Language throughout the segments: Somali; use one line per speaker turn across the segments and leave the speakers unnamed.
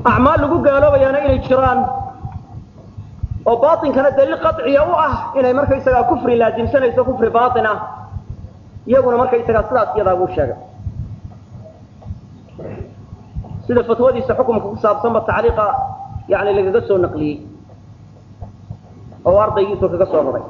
acmaal lagu gaaloobayaana inay jiraan oo baatinkana daliil qaciya u ah inay markaysagaa kufri laasimsanayso kufri baatin ah iyaguna markaysagaa sidaas iyadaa buu sheegay sida fatwadiisa xukumka ku saabsanba tacliiqa yani lagaga soo naqliyey oo ardaygiisu kaga soo raray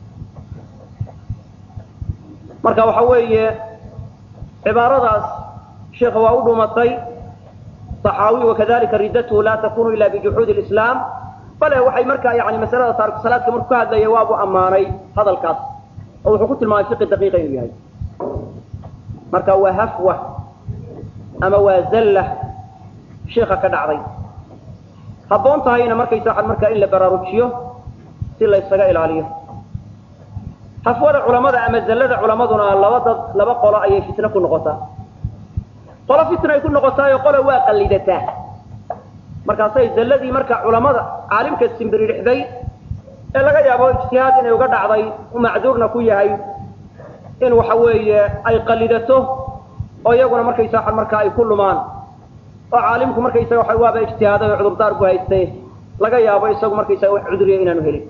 marka waxa weeye cibaaradaas sheekha waa u dhumatay صaxaawi wakadalika ridatuhu la takunu ila bijuxuudi اlislaam bale waxay markaa yani masalada taariku salaadka markuu ka hadlaya waabu ammaanay hadalkaas oo wuxuu ku tilmaamay fiqi daqiiqa inuu yahay marka waa hafwa ama waa zalla sheika ka dhacday habboon tahayna markaysa waxaan markaa in la baraarujiyo si la ysaga ilaaliyo hafwada culamada ama zallada culamaduna laba dad laba qolo ayay fitno ku noqotaa qolo fitna ay ku noqotaayo qolo waa qallidataa markaasay zalladii marka culamada caalimka simbiririxday ee laga yaabo ijtihaad inay uga dhacday u macduurna ku yahay in waxa weeye ay qallidato oo iyaguna markaysa markaa ay ku lumaan oo caalimku markaysaga waa waaba ijtihaaday oo cudurdaar bu hayste laga yaabo isagu markaysaga wax cuduriya inaanu helin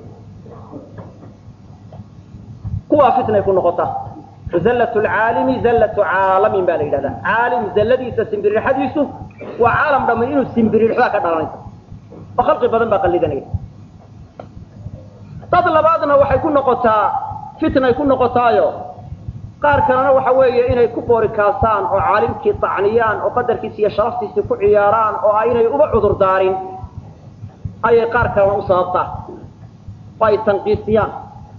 kuwaa fitnay ku noqotaa zallat lcaalimi zallatu caalamin baa la yidhahdaa caalim zalladiisa simbiririxadiisu waa caalam dhammi inuu simbiririxdaa ka dhalanaysa oo khalqi badan baa qallidanaya dad labaadna waxay ku noqotaa fitnay ku noqotaayo qaar kalena waxa weeye inay ku boorikaasaan oo caalimkii tacniyaan oo qadarkiisi iyo sharaftiisii ku ciyaaraan oo aynay uba cudur daarin ayay qaar kalena u sababtaa oo ay tanqiisiyaan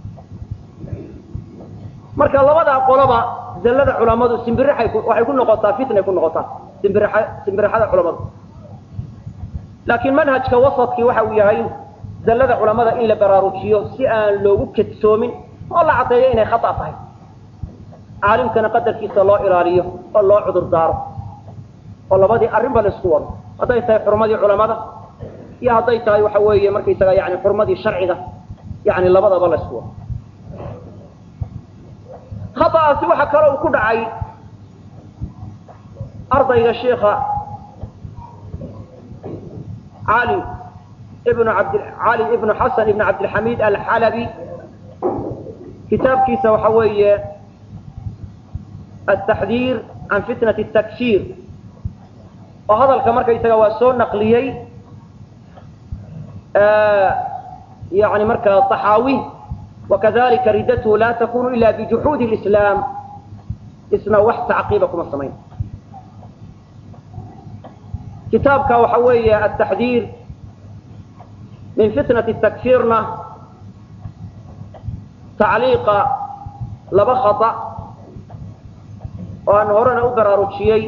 marka labadaa qoloba zallada culamadu simbirixay waxay ku noqotaa fitnay ku noqotaa simbirixa simbirixada culamadu laakiin manhajka wasadkii waxa uu yahay zallada culamada in la baraarujiyo si aan loogu kedsoomin oo la caddeeyo inay khata tahay caalimkana qadarkiisa loo ilaaliyo oo loo cudur daaro oo labadii arrinba la isku wado hadday tahay xurmadii culamada iyo hadday tahay waxa weeye markaysaga yani xurmadii sharciga yani labadaba la isku wado khata'aasi waxa kale uu ku dhacay ardayga sheikha cali ibnu abd cali ibnu xasan ibnu cabdilxamiid alxalabi kitaabkiisa waxa weeye التحذير عن فتنة التكفير وهذا الكمر كيسا واسون نقليي آه يعني مركز الطحاوي وكذلك ردته لا تكون إلا بجحود الإسلام اسمه وحد تعقيبكم الصمين كتابك وحوي التحذير من فتنة التكفيرنا تعليق لبخطأ oo aan horena u baraarujiyey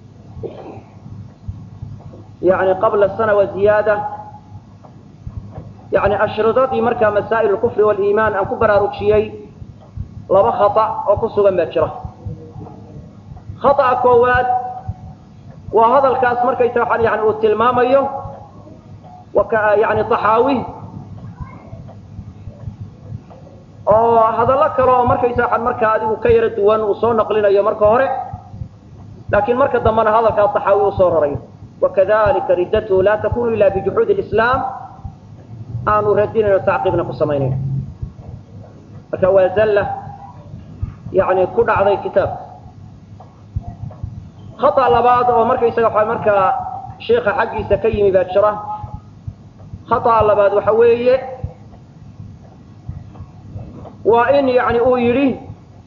yani qabla sana wa ziyaada yani ashridadii markaa masaa'il alkufri waliimaan aan ku baraarujiyey laba khata oo ku sugan baa jira khata'a koowaad waa hadalkaas markaysa waxaan yani uu tilmaamayo yani taxaawi oo hadallo kale oo markaysa waxaan markaa adigu ka yaro duwan uu soo naqlinayo marka hore laakiin marka dambena hadalkaa taxaawi uu soo rarayo wakadalika riddatuhu laa takunu ila bijuxuudi اlislaam aanu radinayno tacqiibna ku samaynayn marka waa zalla yani ku dhacday kitaabka khata labaad oo markaysaga waxa markaa sheikha xaggiisa ka yimi baa jira khata labaad waxa weeye waa in yani uu yidhi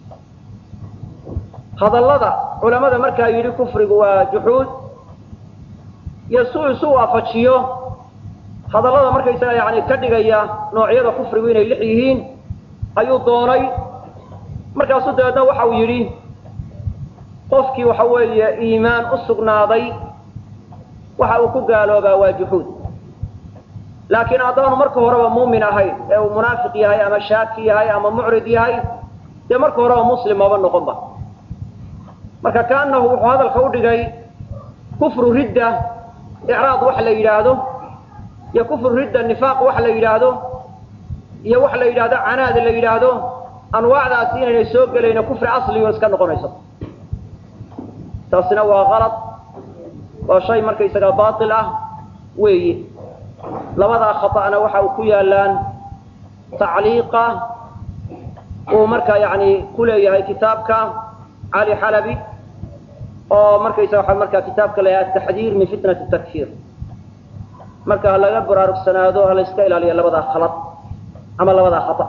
hadallada culamada markaa yidhi kufrigu waa juxuud iyo suu isu waafajiyo hadallada markaysaga yani ka dhigaya noocyada kufrigu inay lix yihiin ayuu doonay markaasuu dabeedna waxa uu yidhi qofkii waxa weeye iimaan u sugnaaday waxa uu ku gaaloobaa waa juxuud laakiin haddaanu marka horeba muumin ahayn ee uu munaafiq yahay ama shaaki yahay ama mucrid yahay dee marka horeba muslim maba noqonba marka kaanahu wuxuu hadalka u dhigay kufru ridda icraad wax la yidhaahdo iyo kufru ridda nifaaq wax la yidhaahdo iyo wax la yidhahdo canaad la yidhaahdo anwaacdaasi inaynay soo gelayno kufri asligo iska noqonayso taasina waa kalad waa shay markaysaga baatil ah weeye labadaa khaطa'na waxa uu ku yaalaan tacliiqa uu markaa yani ku leeyahay kitaabka cali xalabi oo markaysa waxa markaa kitaabka la yahay ataxdiir min fitnati takfir marka ha laga baraarugsanaado ha la iska ilaaliya labadaa khalad ama labadaa khata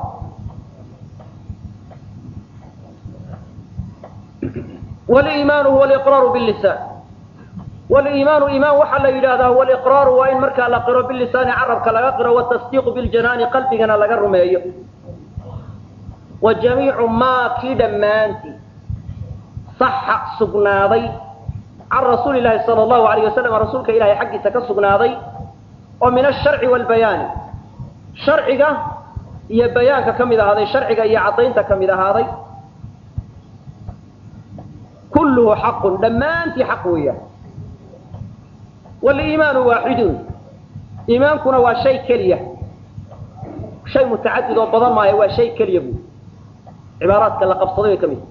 waliimaanu huwa aliqraaru billisaan waliimaanu iimaan waxaa la yidhahdaa huwa aliqraaru waa in markaa la qiro bilisaani carabka laga qiro watasdiiqu biljanaani qalbigana laga rumeeyo wa jamiicu maa kii dhammaantii saxa sugnaaday can rasuuli llahi sala allahu alayh wasalam rasuulka ilahay xaggiisa ka sugnaaday oo min asharci waalbayaani sharciga iyo bayaanka ka mid ahaaday sharciga iyo caddaynta ka mid ahaaday kulluhu xaqun dhammaantii xaq weeyaan waliimaanu waaxidun iimaankuna waa shay keliya shay mutacadid oo badan maayo waa shay keliya buu cibaaraadka la qabsaday bay ka mid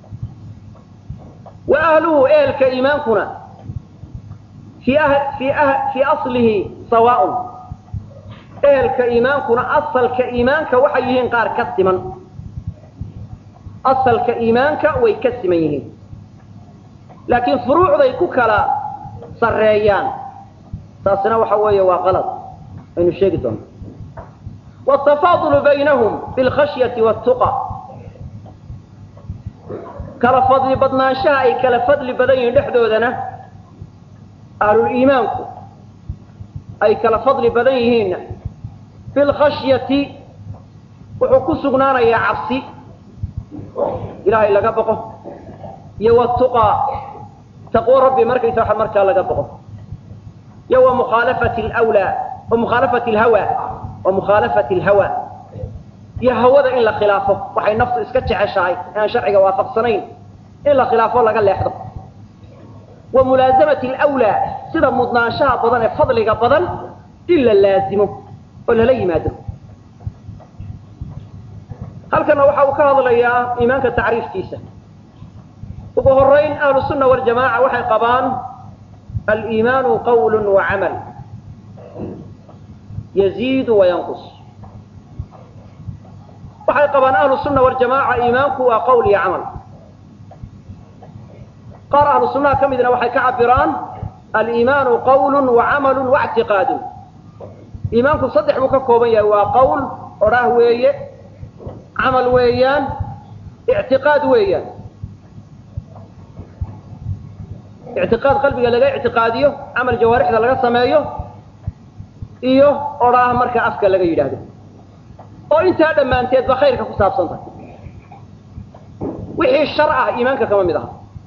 wa ahluhu ehelka iimaankuna fii fii fii aslihi sawaaun ehelka iimaankuna asalka iimaanka waxay yihiin qaar ka siman asalka iimaanka way ka siman yihiin laakiin furuucday ku kala sareeyaan taasina waxa weeye waa qalad aynu sheegi doona watafaadulu baynahum bilkhashyati watuqa kala fadli badnaanshaha ay kala fadli badan yihiin dhexdoodana ahluliimaanku ay kala fadli badan yihiinna bilkhashyati wuxuu ku sugnaanayaa cabsi ilaahay laga baqo iyo watuqaa taqwo rabbi markaysa waxa markaa laga baqo iyo wa mukhaalafati lwlaa wa mukhaalafati alhawa wa mukhaalafati alhawa iyo hawada in la khilaafo waxay naftu iska jeceshahay ee aan sharciga waafaqsanayn in la khilaafo laga leexdo wa mulaasamati alwlaa sida mudnaanshaha badan ee fadliga badan in la laazimo oo lala yimaado halkana waxa uu ka hadlayaa iimaanka tacriifkiisa ugu horayn ahlu sunna waljamaca waxay qabaan aliimaanu qawl wa camal yaziidu wayanqus waxay qabaan ahlu sunna waljamaca iimaanku waa qawl iyo camal qaar ahlu sunnaha ka midna waxay ka cabiraan aliimaanu qawl wa camal waictiqaadu iimaanku saddex buu ka kooban yahay waa qawl odhaah weeye camal weeyaan ictiqaad weeyaan ictiqaad qalbiga laga ictiqaadiyo camal jawaarixda laga sameeyo iyo odhaah marka afka laga yidhaahdo oo intaa dhammaanteedba khayrka ku saabsan tahay wixii shar ah iimaanka kama mid aha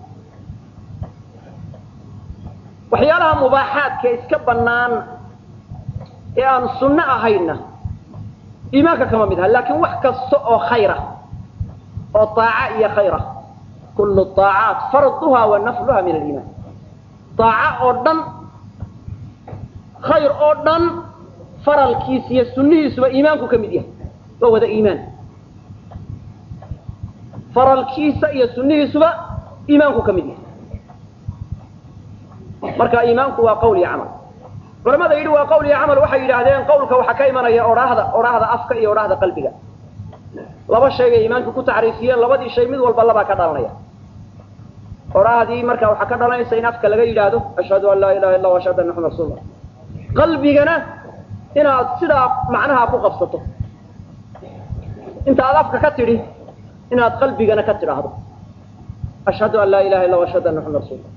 waxyaalaha mubaaxaadka iska bannaan ee aan sunno ahayna iimaanka kama mid aha laakiin wax kasta oo khayra oo aaca iyo khayra kullu aacaat farduha wa nafluha min aliimaan aaca oo dhan khayr oo dhan faralkiisa iyo sunnihiisuba iimaanku ka mid yahay waa wada iimaan faralkiisa iyo sunnihiisuba iimaanku ka mid yahay marka iimaanku waa qawl iyo camal culamada yidhi waa qawl iyo camal waxay yidhaahdeen qawlka waxaa ka imanaya odhaahda odhaahda afka iyo odhaahda qalbiga laba shaygay iimaanka ku tacriifiyeen labadii shay mid walba labaa ka dhalanaya odhaahdii marka waxaa ka dhalanaysa in afka laga yidhaahdo ashhadu an laa ilaha illa hu ashhadu anna maxamad rasulullah qalbigana inaad sidaa macnaha ku qabsato inta aad afka ka tidhi inaad qalbigana ka tidhaahdo ashhadu an laa ilaha illa hu ashhadu anna maxamad rasulullah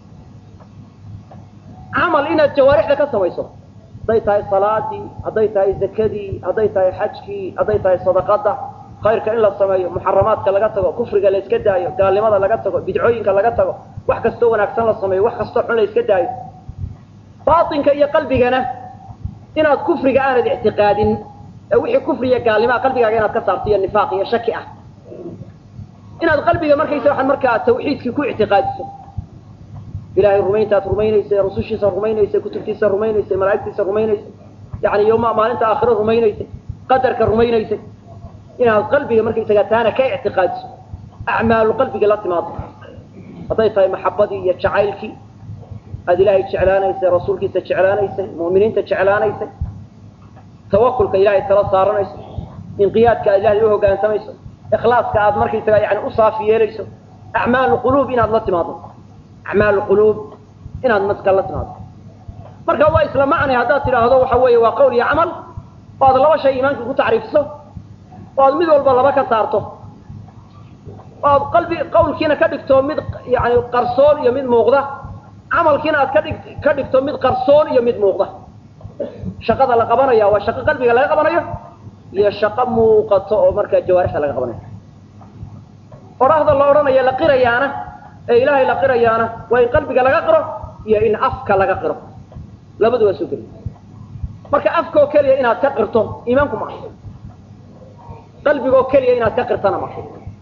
camal inaad jawaarixda ka samayso hadday tahay salaadii hadday tahay zakadii hadday tahay xajkii hadday tahay sadaqada khayrka in la sameeyo muxaramaadka laga tago kufriga la iska daayo gaalnimada laga tago bidcooyinka laga tago wax kastoo wanaagsan la sameeyo wax kastoo xun la iska daayo baatinka iyo qalbigana inaad kufriga aanad ictiqaadin ee wixii kufriya gaalnimaa qalbigaaga inaad ka saarto iyo nifaaq iyo shaki ah inaad qalbiga markaysa waxaad markaa tawxiidkii ku ictiqaadiso ilahay rumayntaad rumaynaysay rusushiisa rumaynaysay kutubtiisa rumaynaysay malaa'igtiisa rumaynaysay yani yoma maalinta aakhiro rumaynaysay qadarka rumaynaysay inaad qalbiga markaysaga taana ka ictiqaadiso acmaalu qalbiga la timaado hadday tahay maxabadii iyo jacaylkii aada ilaahay jeclaanaysay rasuulkiisa jeclaanaysay mu'miniinta jeclaanaysay tawakulka ilahay tala saaranayso inqiyaadka aad ilahay u hoggaansamayso ikhlaaska aad markaysaga yani u saafi yeelayso acmaal quluub inaad la timaado acmaal quluub inaad maska la timaado marka waa isla macnay haddaad tidhaahdo waxa weeye waa qowl iyo camal oo aad laba shay iimaanka ku tacriifiso oo aad mid walba laba ka saarto oo aad qalbi qawlkiina ka dhigto mid yani qarsoon iyo mid muuqda camalkiina aad ka dhig ka dhigto mid qarsoon iyo mid muuqda shaqada la qabanaya waa shaqo qalbiga laga qabanayo iyo shaqo muuqato oo markaa jawaarixda laga qabanayo odhahda la odhanayo la qirayaana ee ilaahay la qirayaana waa in qalbiga laga qiro iyo in afka laga qiro labadu waa soo geli marka afkaoo keliya inaad ka qirto iimaanku ma aha qalbigaoo keliya inaad ka qirtana maaha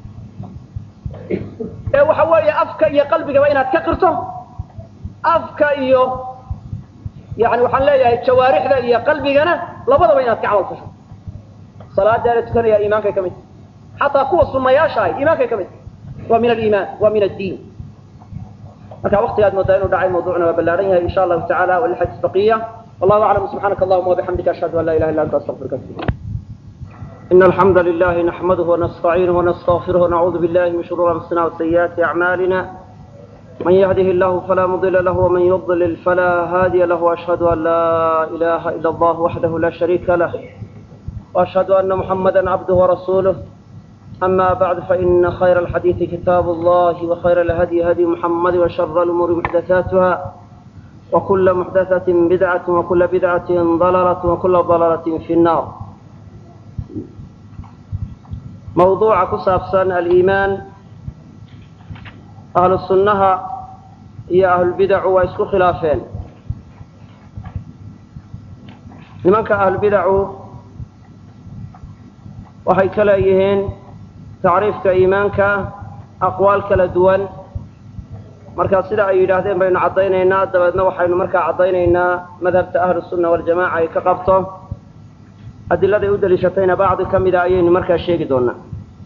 ee waxa weeye afka iyo qalbigaba inaad ka qirto afka iyo yani waxaan leeyahay jawaarixda iyo qalbigana labadaba inaad ka camal fasho salaada la tukanaya iimaankay ka mid tahay xataa kuwa sunayaasha ahy iimaankay ka mid tahay waa min aliimaan waa min addiin marka waktigaad moodaa inuu dhacay mawduucna waa ballaaran yahay insha allahu tacala walilxadis baqiya wallahu aclam subxaanaka allahuma wabixamdika ashhadu an la ilaha illa anta astaqfiruka إن الحمد لله نحمده ونستعينه ونستغفره ونعوذ بالله من شرور أنفسنا وسيئات أعمالنا من يهده الله فلا مضل له ومن يضلل فلا هادي له وأشهد أن لا إله إلا الله وحده لا شريك له وأشهد أن محمدا عبده ورسوله أما بعد فإن خير الحديث كتاب الله وخير الهدي هدي محمد وشر الأمور محدثاتها وكل محدثة بدعة وكل بدعة ضلالة وكل ضلالة في النار موضوع كسابسان الإيمان أهل السنة هي أهل البدع وإسكو خلافين لمنك أهل البدع waxay ka leeyihiin tacriifka iimaanka aqwaal kala duwan marka sida ay yidhaahdeen baynu caddaynaynaa dabeedna waxaynu markaa caddaynaynaa madhabta ahlusunna waljamaca ay ka qabto adiladay u daliishatayna bacdi ka mida ayaynu markaa sheegi doonaa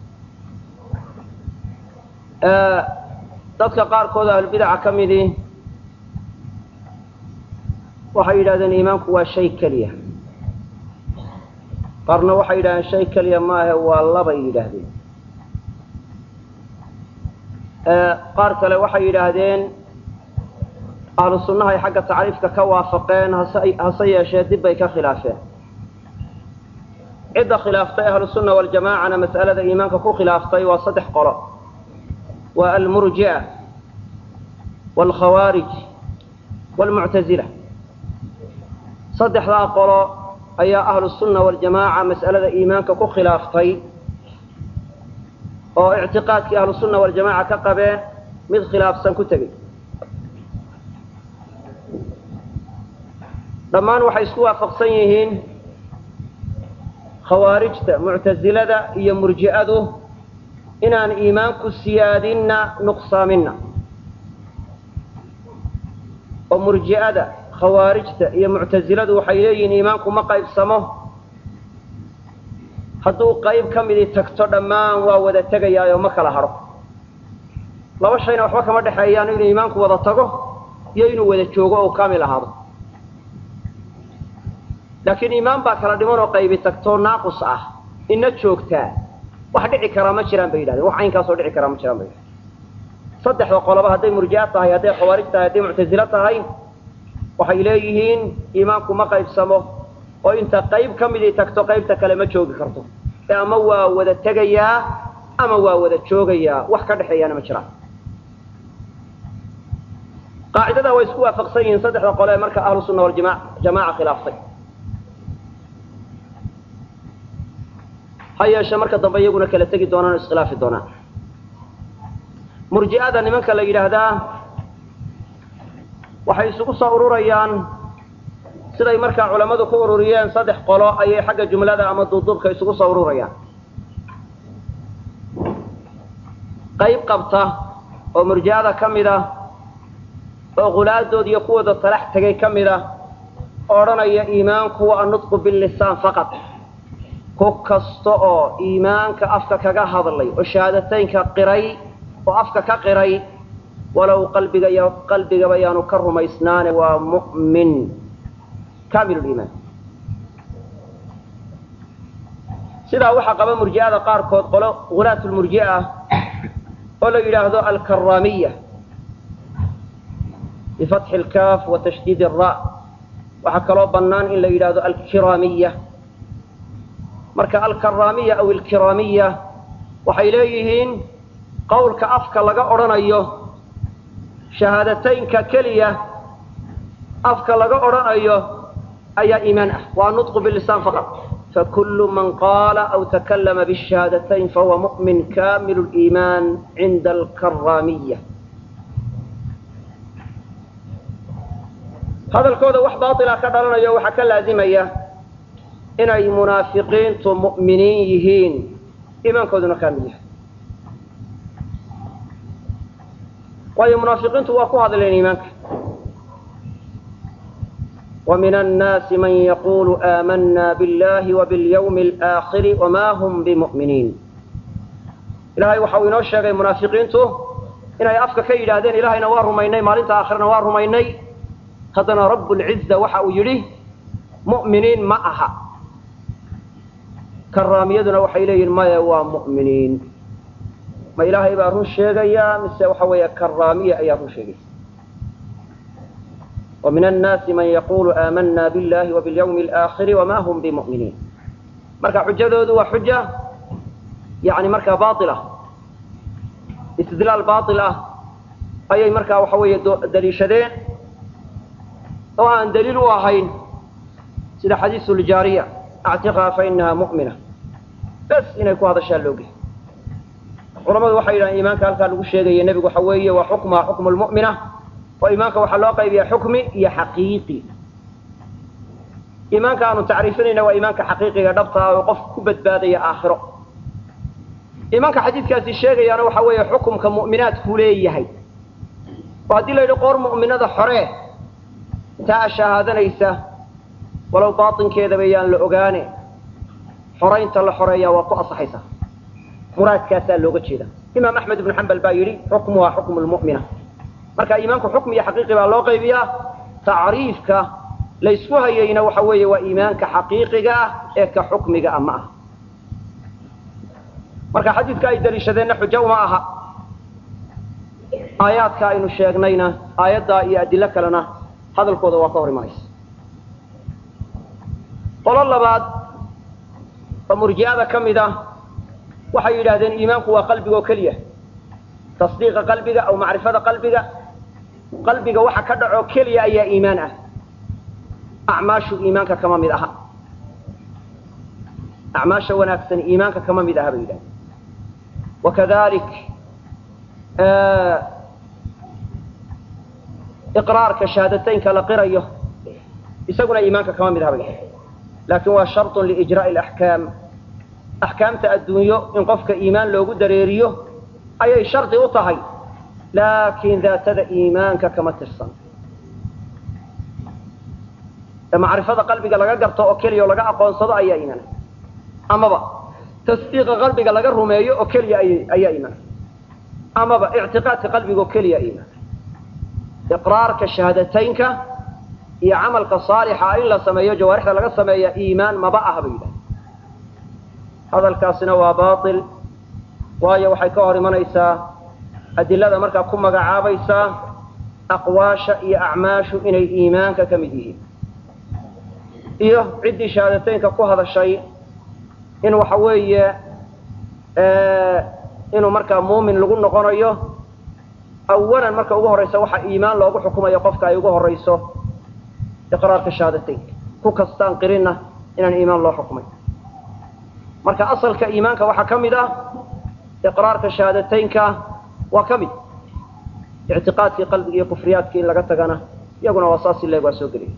dadka qaarkood ahlulbidaca ka midii waxay yidhahdeen iimaanku waa shay keliya qaarna waxay yidhahdeen shay keliya maahe waa labay yidhaahdeen qaar kale waxay yidhaahdeen ahlu sunnaha ay xagga tacriifka ka waafaqeen hase hase yeeshee dib bay ka khilaafeen cidda khilaaftay ahlu sunna waljamaacana mas'alada iimaanka ku khilaaftay waa saddex qolo waa almurji'a waalkhawaarij waalmuctazila saddexdaa qolo ayaa ahlu sunna waljamaaca mas'alada iimaanka ku khilaaftay oo ictiqaadkii ahlu sunna waljamaaca ka qabeen mid khilaafsan ku tegey dhammaan waxay isku waafaqsan yihiin khawaarijta muctasilada iyo murji'adu inaan iimaanku siyaadinna nuqsaaminna oo murji'ada khawaarijta iyo muctasiladu waxay leeyihiin iimaanku ma qaybsamo hadduu qayb ka midii tagto dhammaan waa wada tegayaayo ma kala hadho laba shayna waxba kama dhexeeyaan inuu iimaanku wada tago iyo inuu wada joogo oo kaamil ahaado laakiin iimaan baa kala dhiman oo qaybi tagtoo naaqus ah ina joogtaa wax dhici karaa ma jiraan bay yidhahdeen wax caynkaasoo dhici karaa ma jiraan bay yidhahdeen saddexda qoloba hadday murji'a tahay hadday khawaarij tahay hadday muctasilo tahay waxay leeyihiin iimaanku ma qaybsamo oo inta qayb ka midii tagto qaybta kale ma joogi karto ee ama waa wada tegayaa ama waa wada joogayaa wax ka dhexeeyaana ma jiraan qaacidada way isku waafaqsan yihiin saddexda qole ee marka ahlu sunna waljamaaca khilaaftay ha yeeshe marka dambe iyaguna kala tegi doonaan o iskhilaafi doonaan murji'ada nimanka la yidhaahdaa waxay isugu soo ururayaan siday markaa culammadu ku ururiyeen saddex qolo ayay xagga jumlada ama duuduubka isugu soo ururayaan qayb qabta oo murji'ada ka mid ah oo khulaadood iyo kuwooda talax tegay ka mid ah oo odhanaya iimaanku waa annutqu billisaan faqad ku kasta oo iimaanka afka kaga hadlay oo shahaadateynka qiray oo afka ka qiray walow qalbiga iyo qalbigaba yaanu ka rumaysnaane waa mu'min kaamil liimaan sidaa waxaa qaba murji'ada qaarkood qolo hulaat lmurji'a ah oo la yidhaahdo alkaramiya bifatxi lkaaf wa tashdiid ra waxaa kaloo bannaan in la yidhaahdo alkiraamiya marka alkaramiya aw alkiraamiya waxay leeyihiin qowlka afka laga odhanayo shahaadateynka keliya afka laga odhanayo ayaa iimaan ah waa nutqu bilisaan faqad fakulu man qaala aw takallama bishahaadatayn fahuwa mu'min kamilu liimaan cinda alkaramiya hadalkooda wax baatila ka dhalanayo waxaa ka laazimaya inay munaafiqiintu mu'miniin yihiin iimaankooduna kaamil yahay waayo munaafiqiintu waa ku hadleen iimaanka ومن الناس من يقول آمنا بالله وباليوم الآخر وما هم بمؤمنين إلهي وحاو inoo sheegay munaafiqiintu inay afka ka yidhaahdeen ilahayna waa rumaynay maalinta aakhirana waa rumaynay haddana rabbulciza waxa uu yidhi mu'miniin ma aha karaamiyaduna waxay leeyihin maya waa mu'miniin ma ilaahay baa run sheegaya mise waxa weeye karaamiya ayaa run sheegaysa ومن الناس من يقول آمنا بالله وباليوم الآخر وما هم بمؤمنين marka xujadoodu waa xuja yani markaa baila istidlaal bail ah ayay markaa waxa weeye daliishadeen oo aan daliil u ahayn sida xadiisu ljaariya actiqhaa fainaha mu'mina bes inay ku hadashaan looge culamadu waxay yidhahan iimaanka halkaa lagu sheegaya nebigu waxa weeye waa xukmaha xukmu lmu'mina oo iimaanka waxaa loo qaybiyaa xukmi iyo xaqiiqi iimaanka aanu tacriifinayna waa iimaanka xaqiiqiga dhabtaa oo qof ku badbaadaya aakhiro iimaanka xadiidkaasi sheegayaana waxa weeye xukumka mu'minaadkuu leeyahay oo haddii la yidhi qoor mu'minada xoree taa shahaadanaysa walow baatinkeedaba yaan la ogaane xoraynta la xoreeyaa waa ku asaxaysa muraadkaasaa looga jeeda imaam axmed ibnu xambal baa yidhi xukmuha xukmu lmu'mina marka iimaanku xukmi iyo xaqiiqi baa loo qaybiyaa tacriifka laysku hayayna waxa weeye waa iimaanka xaqiiqiga ah ee ka xukmiga ah ma aha marka xadiidka ay daliishadeenna xujo uma aha aayaadka aynu sheegnayna aayaddaa iyo adilo kalena hadalkooda waa ka hor imanaysa qolo labaad oo murji'ada ka mid ah waxay yidhaahdeen iimaanku waa qalbiga oo keliya tasdiiqa qalbiga aw macrifada qalbiga qalbiga waxa ka dhaco keliya ayaa iimaan ah acmaashu iimaanka kama mid aha acmaasha wanaagsan iimaanka kama mid aha bay yidhahdeen wakadalik iqraarka shahaadateynka la qirayo isaguna iimaanka kama mid aha bay yidhahdeen laakin waa sharطun liijraa'i alaxkaam axkaamta adduunyo in qofka iimaan loogu dareeriyo ayay shardi u tahay laakiin daatada iimaanka kama tirsan ee macrifada qalbiga laga garto oo keliya oo laga aqoonsado ayaa iimaana amaba tasdiiqa qalbiga laga rumeeyo oo keliya ayaa iimaana amaba ictiqaadka qalbiga oo keliya iimaana iqraarka shahaadateynka iyo camalka saalixa in la sameeyo jawaarixda laga sameeya iimaan maba aha bay yidhaha hadalkaasina waa baail waayo waxay ka hor imanaysaa adilada markaa ku magacaabaysaa aqwaasha iyo acmaashu inay iimaanka ka mid yihiin iyo ciddii shahaadateynka ku hadashay in waxa weeye inuu markaa muumin lagu noqonayo awalan marka ugu horraysa waxa iimaan loogu xukumayo qofka ay ugu horrayso iqraarka shahaadateynka ku kastaan qirinna inaan iimaan loo xukumay marka asalka iimaanka waxaa ka mid ah iqraarka shahaadateynka waa ka mid ictiqaadkii qalbiga iyo kufriyaadkii in laga tagana iyaguna waa saas ileeg waa soo gelaya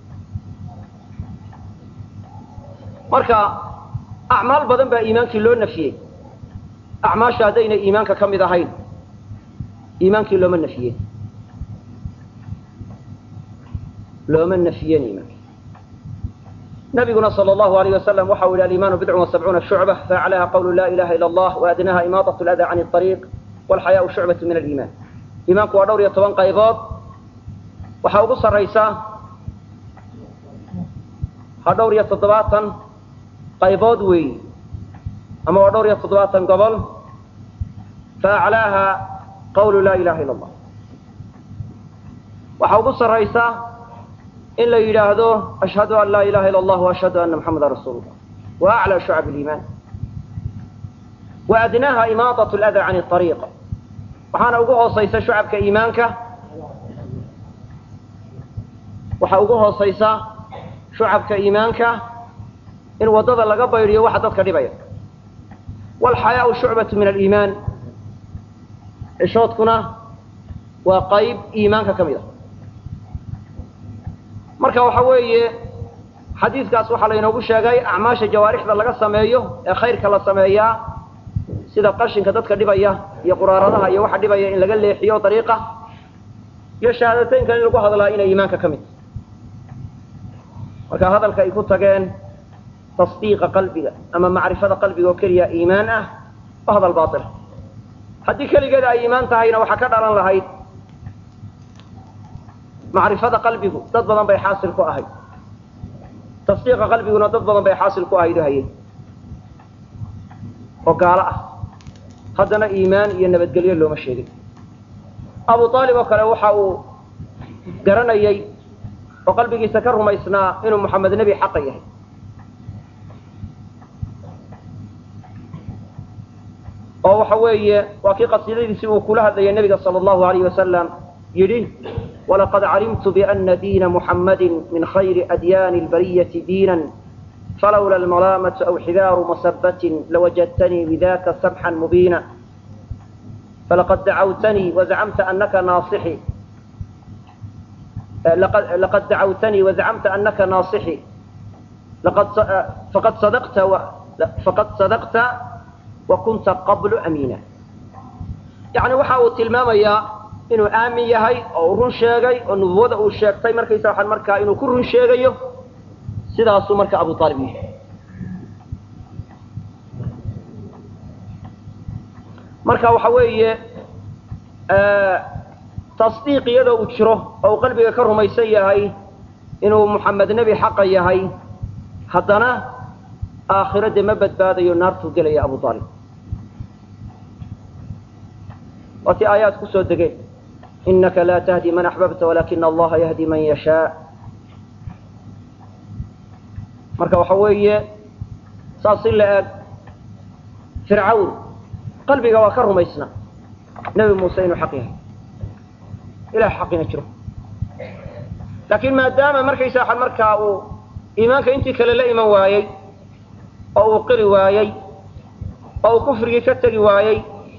marka acmaal badan baa iimaankii loo nafiyey acmaasha haddayna iimaanka ka mid ahayn iimaankii looma nafiyeen looma nafiyeen iimaanki nabiguna sal allahu alayh wasalam waxa u yihi alimaanu bidcun wasabcuuna shucba faaclaha qawlu la ilaha ila allah waadnaha imaatat lada can ariiq walxayaau shucbatu min aliimaan iimaanku waa dhowr iyo toban qaybood waxaa ugu sarraysa ha dhowr iyo toddobaatan qaybood weeyi ama waa dhowr iyo toddobaatan gobol fa aclaaha qawlu laa ilaha illa allah waxaa ugu sarraysa in la yidhaahdo ashhadu an laa ilaha illa allah waashhadu anna muxamada rasuulu llah wa aclى shucab اliimaan wa adnaaha imaadat اlada can اطariiq waxaana ugu hoosaysa shucabka iimaanka waxaa ugu hoosaysa shucabka iimaanka in waddada laga baydiyo waxa dadka dhibaya waalxayaau shucbatu min aliimaan cishoodkuna waa qayb iimaanka ka mid a marka waxa weeye xadiidkaas waxaa laynoogu sheegay acmaasha jawaarixda laga sameeyo ee khayrka la sameeyaa sida qashinka dadka dhibaya iyo quraaradaha iyo waxa dhibaya in laga leexiyo dariiqa iyo shahaadateynka in lagu hadlaa inay iimaanka ka mid marka hadalka ay ku tageen tasdiiqa qalbiga ama macrifada qalbiga oo keliya iimaan ah waa hadal baatila haddii keligeeda ay iimaan tahayna waxaa ka dhalan lahayd macrifada qalbigu dad badan bay xaasil ku ahayd tasdiiqa qalbiguna dad badan bay xaasil ku ahayd o hayay oo gaalo ah haddana iimaan iyo nabadgelyo looma sheegin abu aalib oo kale waxa uu garanayay oo qalbigiisa ka rumaysnaa inuu moxamed nebi xaqa yahay oo waxa weeye waa kii qasiidadiisii uu kula hadlayay nebiga sala allahu alayh wasalam yidhi walaqad calimtu biana diina muxammadi min khayri adyaani lbariyati diinan falawla almalaamatu aw xidaaru masabatin lawajadtanii bidaka sabxan mubiina falaqad dacawtanii wazacamta anaka naasixi laqad dacawtanii wazacamta anaka naasixi faqad sadaqta faqad sadaqta wa kunta qablu amiina yacni waxa uu tilmaamayaa inuu aamin yahay oo uu run sheegay oo nubuwada uu sheegtay markaysa waxaan markaa inuu ku run sheegayo sidaasuu marka abu aalib yahay marka waxa weeye tasdiiq iyadoo uu jiro oo uu qalbiga ka rumaysan yahay inuu muxamed nebi xaqa yahay haddana aakhiro dee ma badbaadayo naartuu gelaya abu aalib waa tii aayaad ku soo degeen inaka laa tahdi man axbabta walakina allaha yahdi man yashaa marka waxa weeye saas si la eg fircawn qalbiga waa ka rumaysna nebi muuse inuu xaq yahay ilaah xaqina jiro laakiin maadaama markaysa waxaan markaa uu iimaanka intii kale la iman waayey oo uu qiri waayey oo uu kufrigii ka tegi waayey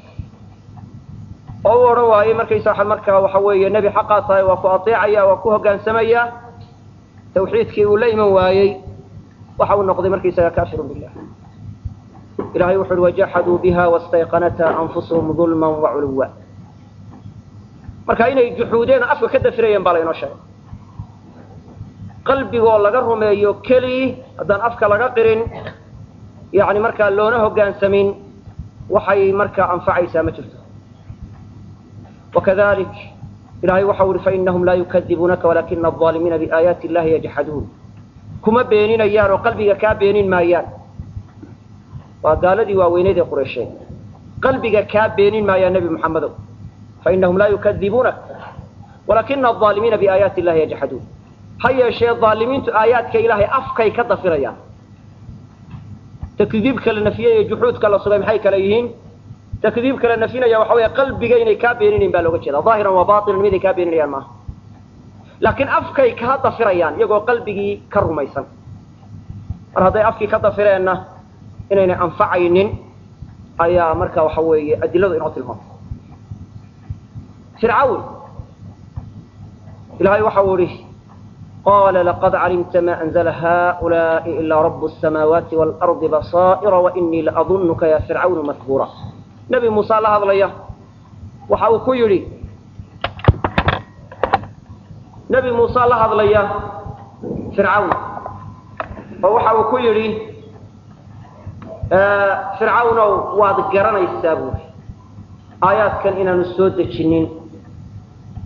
oo u odhan waayey markaysa waxaan markaa waxa weeye nebi xaqaa tahay waa ku ateecaya waa ku hoggaansamaya tawxiidkii uu la iman waayey waxa uu noqday markaysaga kaafirun billah ilahay wuxu uhi wajaxaduu biha wastayqanatha anfusuhum dulman waculuwa marka inay juxuudeen oo afka ka dafirayeen baa laynoo sheegay qalbigoo laga rumeeyo kelii haddaan afka laga qirin yani markaa loona hoggaansamin waxay markaa anfacaysaa ma jirto wakadalik ilahay waxau ihi fainahum laa yukadibuunaka walakina alظaalimiina biaayaati illahi yajxaduun kuma beeninayaan oo qalbiga kaa beenin maayaan waa gaaladii waaweyneed ee qureysheed qalbiga kaa beenin maayaan nebi moxamedow fainahum laa yukadibuunak walakina alظaalimiina biaayaati illahi yajxaduun ha yeeshee aalimiintu aayaadka ilaahay afkay ka dafirayaan takdiibka la nafiyey iyo juxuudka la sugay maxay kale yihiin takdiibka la nafinaya waxa weeye qalbiga inay kaa beeninayn baa looga jeeda aahiran waa batinan miday kaa beeninayaan maaha laakiin afkay kaa dafirayaan iyagoo qalbigii ka rumaysan mar hadday afkii ka dafireenna inaynay anfacaynin ayaa marka waxa weeye adiladu inoo tilmaamay fircawn ilahay waxau ihi qala laqad calimta ma anzla haؤulaءi ilaa rab الsamaawaati wاlarضi basaa'ira wainii laadunka ya fircawnu mahbuura nebi muuse la hadlaya waxa uu ku yidhi nebi muuse la hadlaya fircawn oo waxa uu ku yidhi fircawnow waad garanaysaa buuri aayaadkan inaanu soo dejinin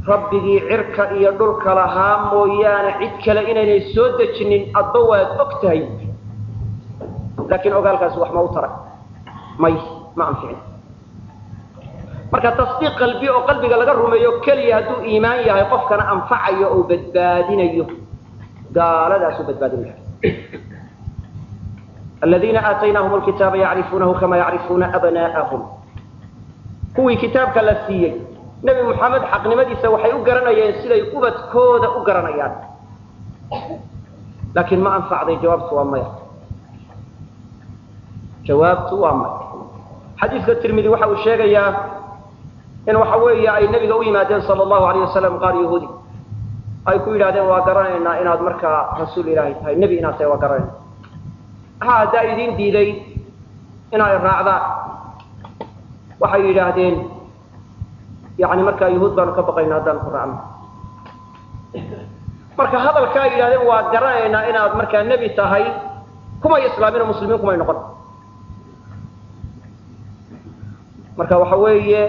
rabbigii cirka iyo dhulka lahaa mooyaane cid kale inaynay soo dejinin adba waad og tahay laakiin ogaalkaasi wax ma u taray may ma anficin marka tasdiiq qalbi oo qalbiga laga rumeeyo keliya hadduu iimaan yahay qofkana anfacayo oo badbaadinayo gaaladaasuu badbaadinaya aladiina aataynaahum alkitaaba yacrifuunahu kama yacrifuuna abna'ahum kuwii kitaabka la siiyey nebi moxamed xaqnimadiisa waxay u garanayeen siday ubadkooda u garanayaan laakiin ma anfacday jawaabtu waa maya jawaabtu waa maya xadiiska tirmidi waxa uu sheegayaa in waxa weeye ay nebiga u yimaadeen sala allahu alayh wasalam qaar yahuudi ay ku yidhahdeen waa garanaynaa inaad markaa rasuul ilaahay tahay nebi inaad tahay waa garanayna ha haddaa idin diiday inay raacdaan waxay yidhaahdeen yani markaa yahuud baanu ka baqayna haddaanu ku raacno marka hadalkaa ay yidhahdeen waa garanaynaa inaad markaa nebi tahay kumay islaamin oo muslimiin kumay noqon marka waxa weeye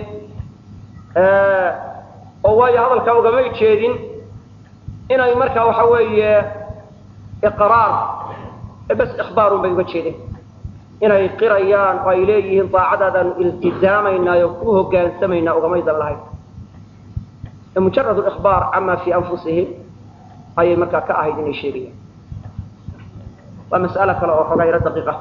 oo waayo hadalkaa ugamay jeedin inay marka waxa weeye iqraar bas ikhbaarun bay uga jeedeen inay qirayaan oo ay leeyihiin daacadaadaanu iltizaamaynaa oo ku hogaansamaynaa ugamaydan lahayn mujarad ikhbaar cama fii anfusihim ayay markaa ka ahayd inay sheegayaan waa mas'alo kale oo xoogaa yaro daqiiqa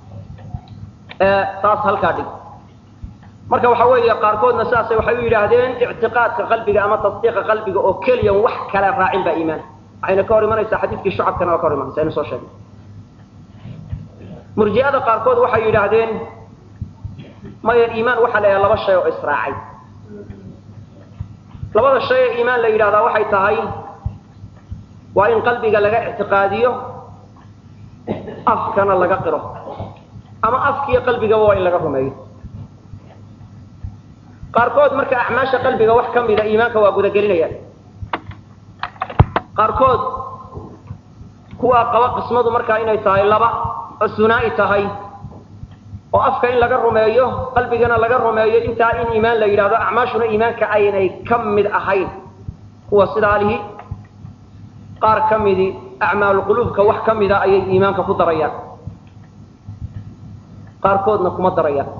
taas halkaa dhig marka waxa weeye qaarkoodna sidaasay waxay u yidhaahdeen ictiqaadka qalbiga ama tasdiiqa qalbiga oo keliyan wax kale raacin baa iimaan waxayna ka hor imanaysaa xadiidkii shucabkana waa ka hor imanaysa aynu soo sheegnay murji'ada qaarkood waxay yidhaahdeen maya iimaan waxaa la yidhaha laba shay oo israacay labada shay ee iimaan la yidhahdaa waxay tahay waa in qalbiga laga ictiqaadiyo afkana laga qiro ama afkiiyo qalbigaba waa in laga rumeeyo qaarkood marka acmaasha qalbiga wax ka mida iimaanka waa gudagelinayaan qaarkood kuwaa qaba qismadu markaa inay tahay laba oo sunaa'i tahay oo afka in laga rumeeyo qalbigana laga rumeeyo intaa in iimaan la yidhahdo acmaashuna iimaanka aynay ka mid ahayn kuwa sidaa lihi qaar ka midi acmaalu quluubka wax ka mida ayay iimaanka ku darayaan qaarkoodna kuma darayaan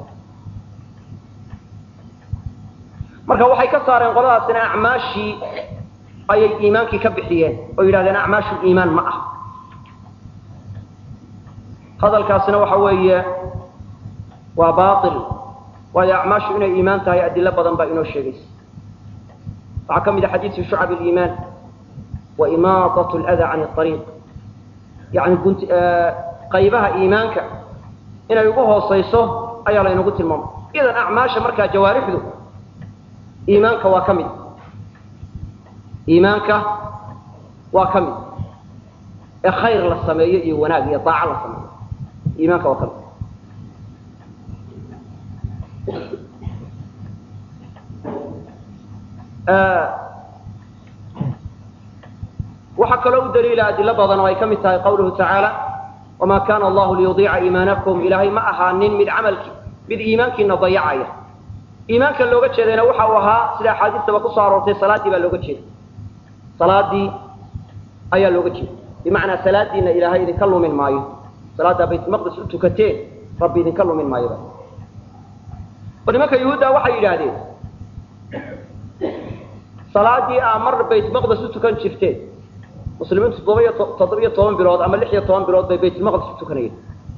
marka waxay ka saareen qoladaasina acmaashii ayay iimaankii ka bixiyeen oo yidhahdeen acmaashu iimaan ma ah hadalkaasina waxa weeye waa baail waayo acmaashu inay iimaan tahay adilo badan baa inoo sheegaysa waxaa ka mid a xadiisu shucab aliimaan wa imaadat lada can ariiq yani gunt qaybaha iimaanka inay ugu hoosayso ayaa laynagu tilmaamay idan acmaasha markaa jawaarixdu iimaanka waa ka mid iimaanka waa ka mid ee khayr la sameeyo iyo wanaag iyo daaco la sameeyo iimaanka waa ka mid waxaa kaloo u daliila adilo badan oo ay ka mid tahay qawluhu tacaala wamaa kana allahu liyudiica iimaanakum ilaahay ma ahaanin mid camalki mid iimaankiina dayacaya iimaanka looga jeedayna waxa uu ahaa sida axaadiistaba kusoo aroortay salaaddii baa looga jeeda salaadii ayaa looga jeeda bimacnaa salaadiina ilaahay idinka lumin maayo salaaddaa baytulmaqdis u tukateen rabbi idinka lumin maayo oo nimanka yuhuudda waxay yidhaahdeen salaadii aa mar baytulmaqdis u tukan jirteen muslimiintu toddoba-iyo toddoba-iyo toban bilood ama lix iyo toban bilood bay baytulmaqdis u tukanayeen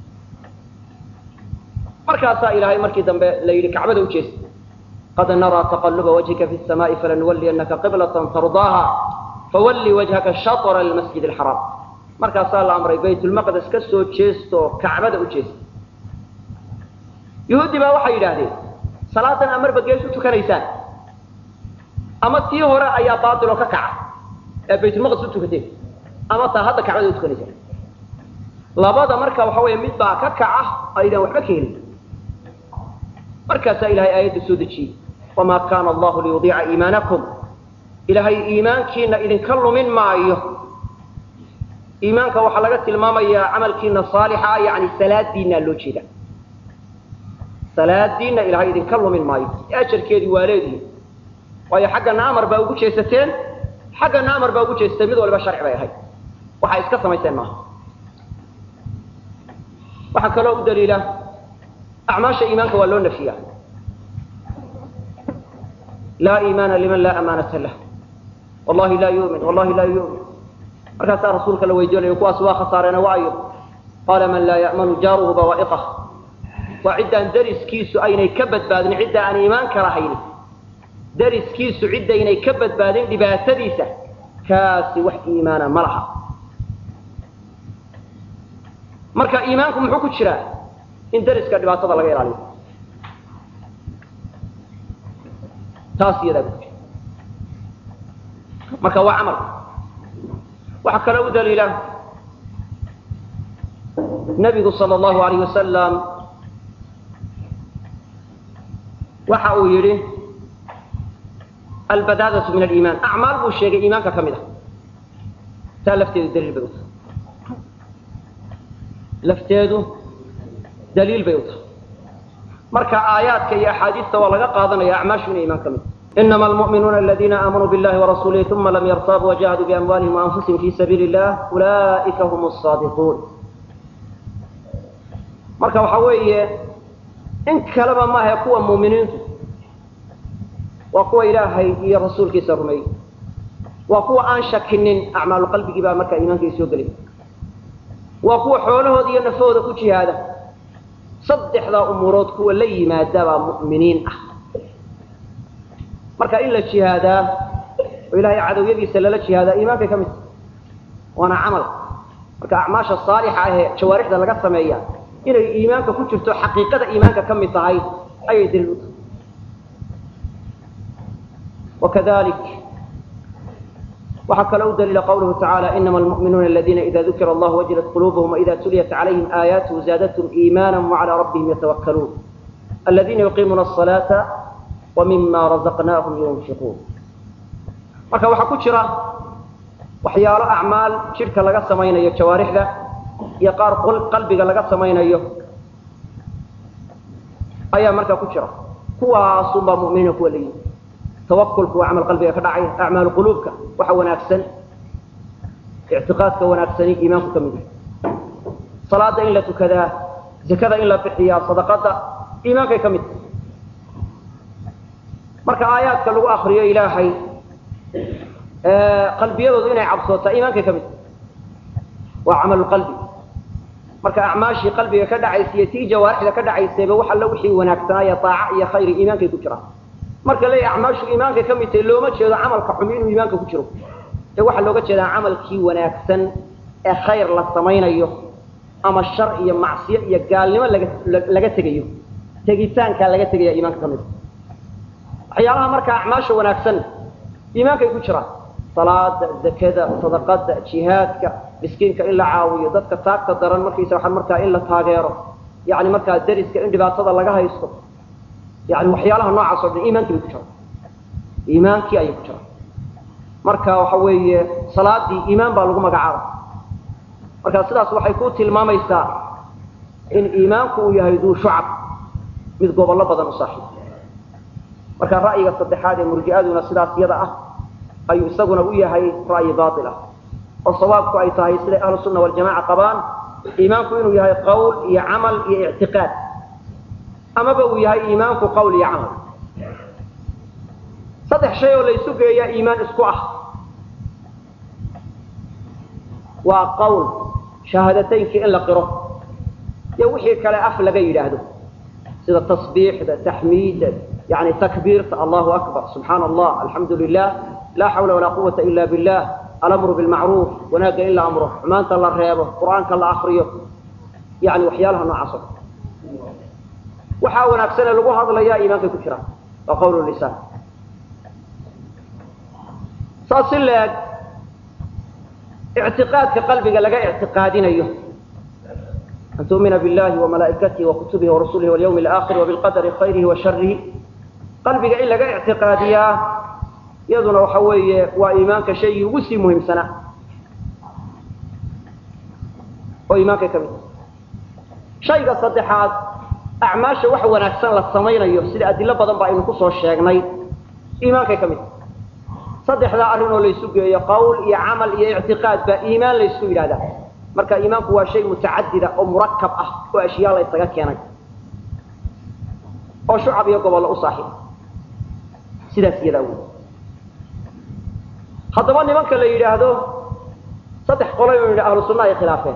markaasaa ilaahay markii dambe la yidhi kacbada ujeesta qad naraa taqaluba wajhika fi samaa'i falanuwaliyannaka qiblatan tardaaha fawalli wajhaka shatra almasjid alxaraam markaasaa la amray baytulmaqdes ka soo jeestoo kacbada u jeesta yuhuudi baa waxay yidhaahdeen salaadan aa marba gees u tukanaysaan ama tii hore ayaa baatiloo ka kaca ee baytulmaqdes u tukateen ama taa hadda kacbada u tukanaysaan labada marka waxa weeye mid baa ka kaca aydaan waxba ka helin markaasaa ilahay aayadda soo dejiyey wamaa kaana allahu liyudiica iimaanakum ilaahay iimaankiina idinka lumin maayo iimaanka waxaa laga tilmaamayaa camalkiina saalixa yani salaadiinaa loo jeeda salaadiina ilahay idinka lumin maayo ajarkeedii waa leedihi waayo xaggana amar baa ugu jeesateen xaggana amar baa ugu jeesatay mid waliba sharci bay ahayd waxay iska samaysteen maaha waxaa kaloo u daliila acmaasha iimaanka waa loo nafiya laa iimaana liman laa amaanata lah wallahi laa yumin wallahi laa yumin markaasaa rasuulka la weydiinayo kuwaas waa khasaareena waayo qaala man laa ya'manu jaaruhu bawaa'iqah waa ciddaan dariskiisu aynay ka badbaadin cidda aan iimaanka lahayn dariskiisu ciddaynay ka badbaadin dhibaatadiisa kaasi wax iimaana ma laha marka iimaanku muxuu ku jiraa in dariska dhibaatada laga ilaaliyo taas iyadaa ku jira marka waa camal waxaa kaloo u daliila nabigu sal allahu alayh wasalam waxa uu yidhi albadaadatu min aliimaan acmaal buu sheegay iimaanka ka mid ah taa lafteedu daliil bay u tahay lafteedu daliil bay u tahay marka aayaadka iyo axaadiista waa laga qaadanaya acmaashu inay iimaan ka mid inama almu'minuuna aladiina aamanuu billahi warasuulihi uma lam yartaabuu wajahaduu biamwaalihim waanfusihim fi sabiili illah ulaa'ika hum asaadiquun marka waxa weeye in kaleba maaha kuwa muuminiintu waa kuwa ilaahay iyo rasuulkiisa rumeeyey waa kuwa aan shakinin acmaalu qalbigii baa markaa iimaankai soo gelay waa kuwa xoolahooda iyo nafahooda ku jihaada saddexdaa umuurood kuwa la yimaadabaa mu'miniin ah marka in la jihaadaa oo ilaahay cadowyadiisa lala jihaadaa iimaankay ka mid tahay waana camal marka acmaasha saalixa ahee jawaarixda laga sameeya inay iimaanka ku jirto xaqiiqada iimaanka ka mid tahay ayay daliil u tahay wakadalik waxaa kaloo u daliila qawluhu tacaala inama almu'minuuna aladiina ida dukira allahu wajilat quluubuhum waida tuliyat calayhim aayaatuhu zaadathum iimaana wacalaa rabbihim yatawakkaluun aladiina yuqiimuuna asalaata wa mima razaqnaahum yunfiquun marka waxaa ku jira waxyaalo acmaal jidhka laga samaynayo jawaarixda iyo qaar qalbiga laga samaynayo ayaa markaa ku jira kuwaasunbaa muminiina kuwa layihi tawakulku waa camal qalbiga ka dhacay acmaalu quluubka waxa wanaagsan ictiqaadka wanaagsani iimaanku ka mid yahay salaada in la tukadaa zakada in la bixiyaa sadaqada iimaankay ka mid tahay marka aayaadka lagu akriyo ilaahay qalbiyadoodu inay cabsootaa iimaankay ka mid tahay waa camalu qalbi marka acmaashii qalbiga ka dhacaysa iyo tii jawaarixda ka dhacaysayba wax alla wixii wanaagsanaayo daaca iyo khayri iimaankay ku jiraan marka leeya acmaashu iimaankay ka mid tahay looma jeedo camalka xumi inuu iimaanka ku jiro ee waxaa looga jeedaa camalkii wanaagsan ee khayr la samaynayo ama shar iyo macsiyo iyo gaalnimo laga laga tegayo tegitaankaa laga tegaya iimaanka ka mid waxyaalaha marka acmaasha wanaagsan iimaankay ku jiraan salaada zakada sadaqada jihaadka miskiinka in la caawiyo dadka taagta daran markaysa waxaa markaa in la taageero yani markaa dariska in dhibaatada laga haysto yani waxyaalaha noocaas o dhan iimaankii bay ku jiraan iimaankii ayay ku jiraan marka waxa weeye salaadii iimaan baa lagu magacaaba marka sidaas waxay ku tilmaamaysaa in iimaanku uu yahay duu shucab mid gobollo badan u saaxiib marka ra'yiga saddexaad ee murji'aduna sidaas yada ah ayuu isaguna u yahay ra'yi baail ah oo sawaabku ay tahay siday ahlu sunna waljamaca qabaan iimaanku inuu yahay qawl iyo camal iyo ictiqaad amaba uu yahay iimaanku qawl iyo camal saddex shay oo laysu geeyaa iimaan isku ah waa qawl shahaadataynkii in la qiro iyo wixii kale af laga yidhaahdo sida tasbiixda taxmiidda yani takbiirta allahu akbar subxaana allah alxamdu lilah laa xawla walaa quwata ila billah alamru bilmacruuf wanaagga in la amro xumaanta la reebo qur'aanka la akriyo yani waxyaalaha noocaas o waxaa wanaagsanee lagu hadlayaa iimaankay ku jiraan waa qawl lisaan saas si leeg ictiqaadka qalbiga laga ictiqaadinayo an tu'mina billahi wamalaa'ikatihi wakutubihi warasulihi walyawmi alaakhir wabilqadari khayrihi wa sharihi qalbiga in laga ictiqaadiyaa iyaduna waxa weeye waa iimaanka shaygii ugu sii muhiimsanaa oo iimaankay ka mid shayga saddexaad acmaasha wax wanaagsan la samaynayo sida adilo badan ba aynu kusoo sheegnay iimaankay ka mid saddexdaa arrin oo laysu geeyo qowl iyo camal iyo ictiqaad baa iimaan laysku yidhahdaa marka iimaanku waa shay mutacadida oo murakab ah oo ashyaa la ysaga keenay oo shucab iyo gobollo u saaxiib sidaas iyadaa wey haddaba nimanka la yidhaahdo saddex qolo inu yidhi ahlu sunna ay khilaafeen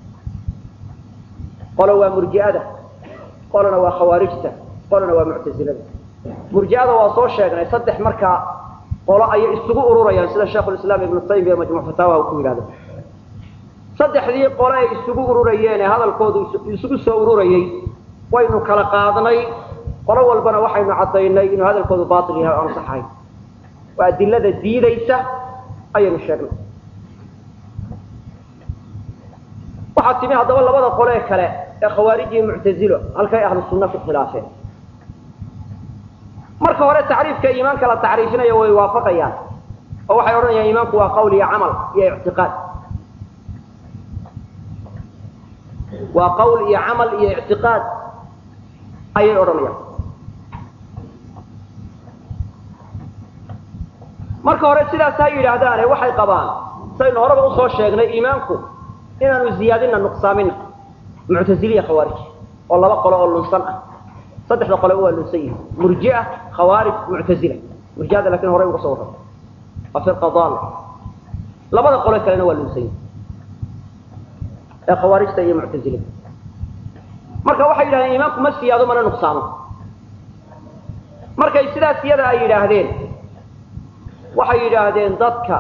qolo waa murji'ada qolona waa khawaarijta qolona waa muctasilada murji'ada waa soo sheegnay saddex markaa qolo ayay isugu ururayaan sida sheikhulislaam ibnu taymiya majmuc fataawaha uu ku yidhahdo saddexdii qole ay isugu ururayeen ee hadalkoodu isugu soo ururayey waynu kala qaadnay qolo walbana waxaynu caddaynay inuu hadalkoodu baatil yahay o aan sax ahayn waa adilada diidaysa ayaynu sheegnay waxaa timi haddaba labada qole kale ee khawaarij iyo muctazilo halkay ahlu sunna ku khilaafeen marka hore tacriifka iimaanka la tacriifinaya way waafaqayaan oo waxay odhanayaan iimaanku waa qawl iyo camal iyo ictiqaad waa qawl iyo camal iyo ictiqaad ayay odhanayaan marka hore sidaas ha yidhaahdaane waxay qabaan saynu horeba usoo sheegnay iimaanku inaanu ziyaadina nuqsaamina muctaziliya khawaarij oo laba qolo oo lunsan ah saddexda qole waa lunsan yihin murjia khawaarij muctazila murjiada lakin horey uga soo warrama waa firqa daala labada qole kalena waa lunsan yihin ee khawaarijta iyo muctazilada marka waxay yidhahdeen iimaanku ma siyaado mana nuqsaamo markay sidaas iyada ay yidhaahdeen waxay yidhaahdeen dadka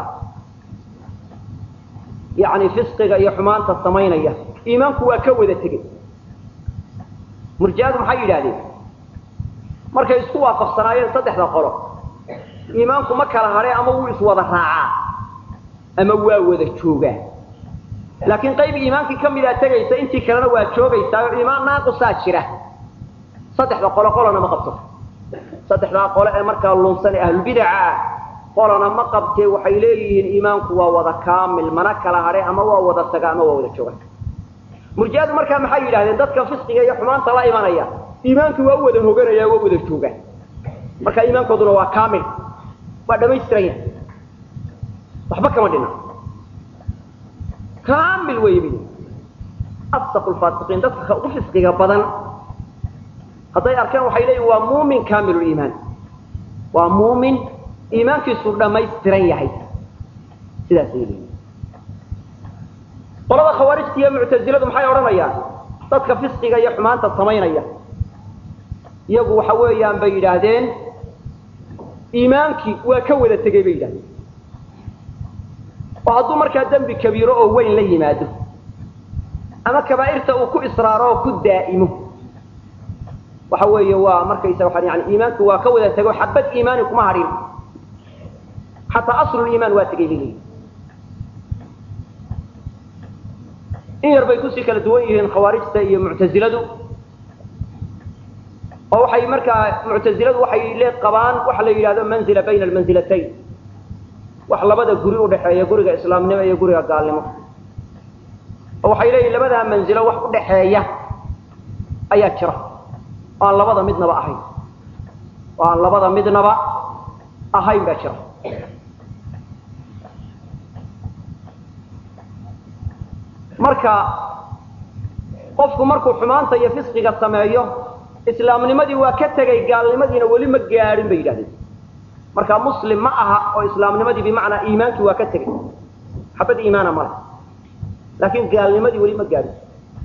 yani fisqiga iyo xumaanta samaynaya iimaanku waa ka wada tegey murji'adu maxay yidhahdeen markay isku waafaqsanaayeen saddexda qolo iimaanku ma kala hadhe ama wuu iswada raacaa ama waa wada joogaa laakiin qayb iimaankii ka midaa tegaysa intii kalena waa joogaysaa oo iimaan naaqusaa jira saddexda qolo qolona ma qabto saddexdaa qole ee markaa lunsan ee ahlulbidaca ah qolona ma qabtee waxay leeyihiin iimaanku waa wada kaamil mana kala hadhe ama waa wada taga ama waa wada jooga murji'adu markaa maxay yidhahdeen dadka fisqiga iyo xumaanta la imanaya iimaanku waa u wada hoganaya waa wada jooga marka iimaankooduna waa kaamil waa dhamaystiran yahay waxba kama dhina kaamil wey mid asdaqu lfaasiqiin dadka ugu fisqiga badan hadday arkaan waxay leeyihin waa muumin kaamiluliimaan waa muumin iimaankiisu dhamaystiran yahay sidaasay leeyihin qolada khawaarijta iyo muctaziladu maxay odhanayaan dadka fisqiga iyo xumaanta samaynaya iyagu waxa weeyaan bay yidhaahdeen iimaankii waa ka wada tegey bay yidhahdeen oo hadduu markaa dembi kabiiro oo weyn la yimaado ama kabaa'irta uu ku israaro oo ku daa'imo waxa weeye waa markaysa waa yani iimaanku waa ka wada tego xabad iimaani kuma hadhin xataa asluliimaan waa tegay bay leeyihin in yar bay kusii kala duwan yihiin khawaarijta iyo muctaziladu oo waxay markaa muctaziladu waxay le qabaan waxa la yidhahdo manzila bayna almanzilatayn wax labada guri udhaxeeya guriga islaamnimo iyo guriga gaalnimo oo waxay leeyihin labadaa manzilo wax udhaxeeya ayaa jira oo aan labada midnaba ahayn oo aan labada midnaba ahayn baa jira marka qofku markuu xumaanta iyo fisqiga sameeyo islaamnimadii waa ka tegay gaalnimadiina weli ma gaadhin bay yidhahdeen marka muslim ma aha oo islaamnimadii bimacnaa iimaankii waa ka tegay xabad iimaana male laakiin gaalnimadii weli ma gaadhin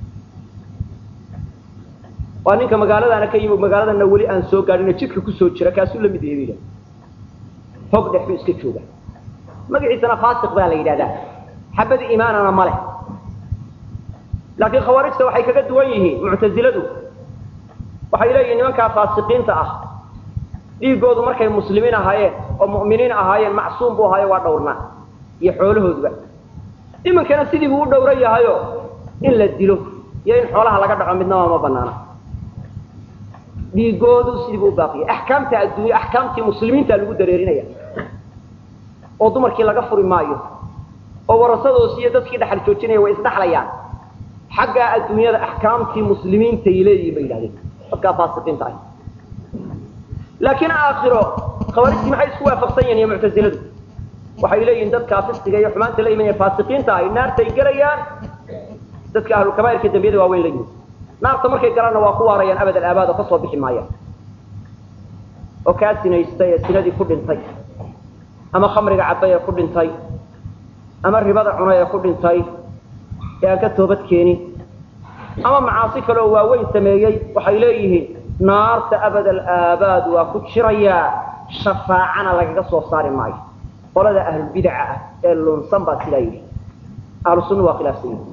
waa ninka magaaladaana ka yimi magaaladana weli aan soo gaadhin jidka kusoo jira kaasuu la mid yahay bay yidhahdeen hog dhex buu iska jooga magaciisana faasiq baa la yidhahdaa xabad iimaanana ma leh laakiin khawaarijta waxay kaga duwan yihiin muctaziladu waxay leeyihin nimankaa faasiqiinta ah dhiigoodu markay muslimiin ahaayeen oo mu'miniin ahaayeen macsuum buu ahaayo waa dhowrnaa iyo xoolahooduba iminkana sidii buu u dhowran yahayo in la dilo iyo in xoolaha laga dhaco midnaba ma banaana dhiigoodu sidii buu u baaqiyay axkaamta adduunya axkaamtii muslimiinta lagu dareerinaya oo dumarkii laga furi maayo oo warasadoos iyo dadkii dhaxal joojinaya way isdhaxlayaan xaggaa adduunyada axkaamtii muslimiintay leeyihin bay yidhahdeen dadkaa faasiqiinta ah laakiin aakhiro khawaarijtii maxay isku waafaqsan yihin iyo muctaziladu waxay leeyihiin dadkaa fisqiga iyo xumaanta la imanaya faasiqiinta ahi naartay gelayaan dadka ahlulkabaa'irka dembiyada waaweyn la yimid naarta markay galaanna waa ku waarayaan abad alaabaad oo ka soo bixi maayaan oo kaa sinaystay ee sinadii ku dhintay ama khamriga cabbay ee ku dhintay ama ribada cunay ee ku dhintay ee aan ka toobad keenin ama macaasi kale oo waaweyn sameeyey waxay leeyihiin naarta abad alaabaad waa ku jirayaa shafaacana lagaga soo saari maayo qolada ahlulbidaca ah ee lunsan baa sidaa yidhi ahlu sunna waa khilaafsan yihi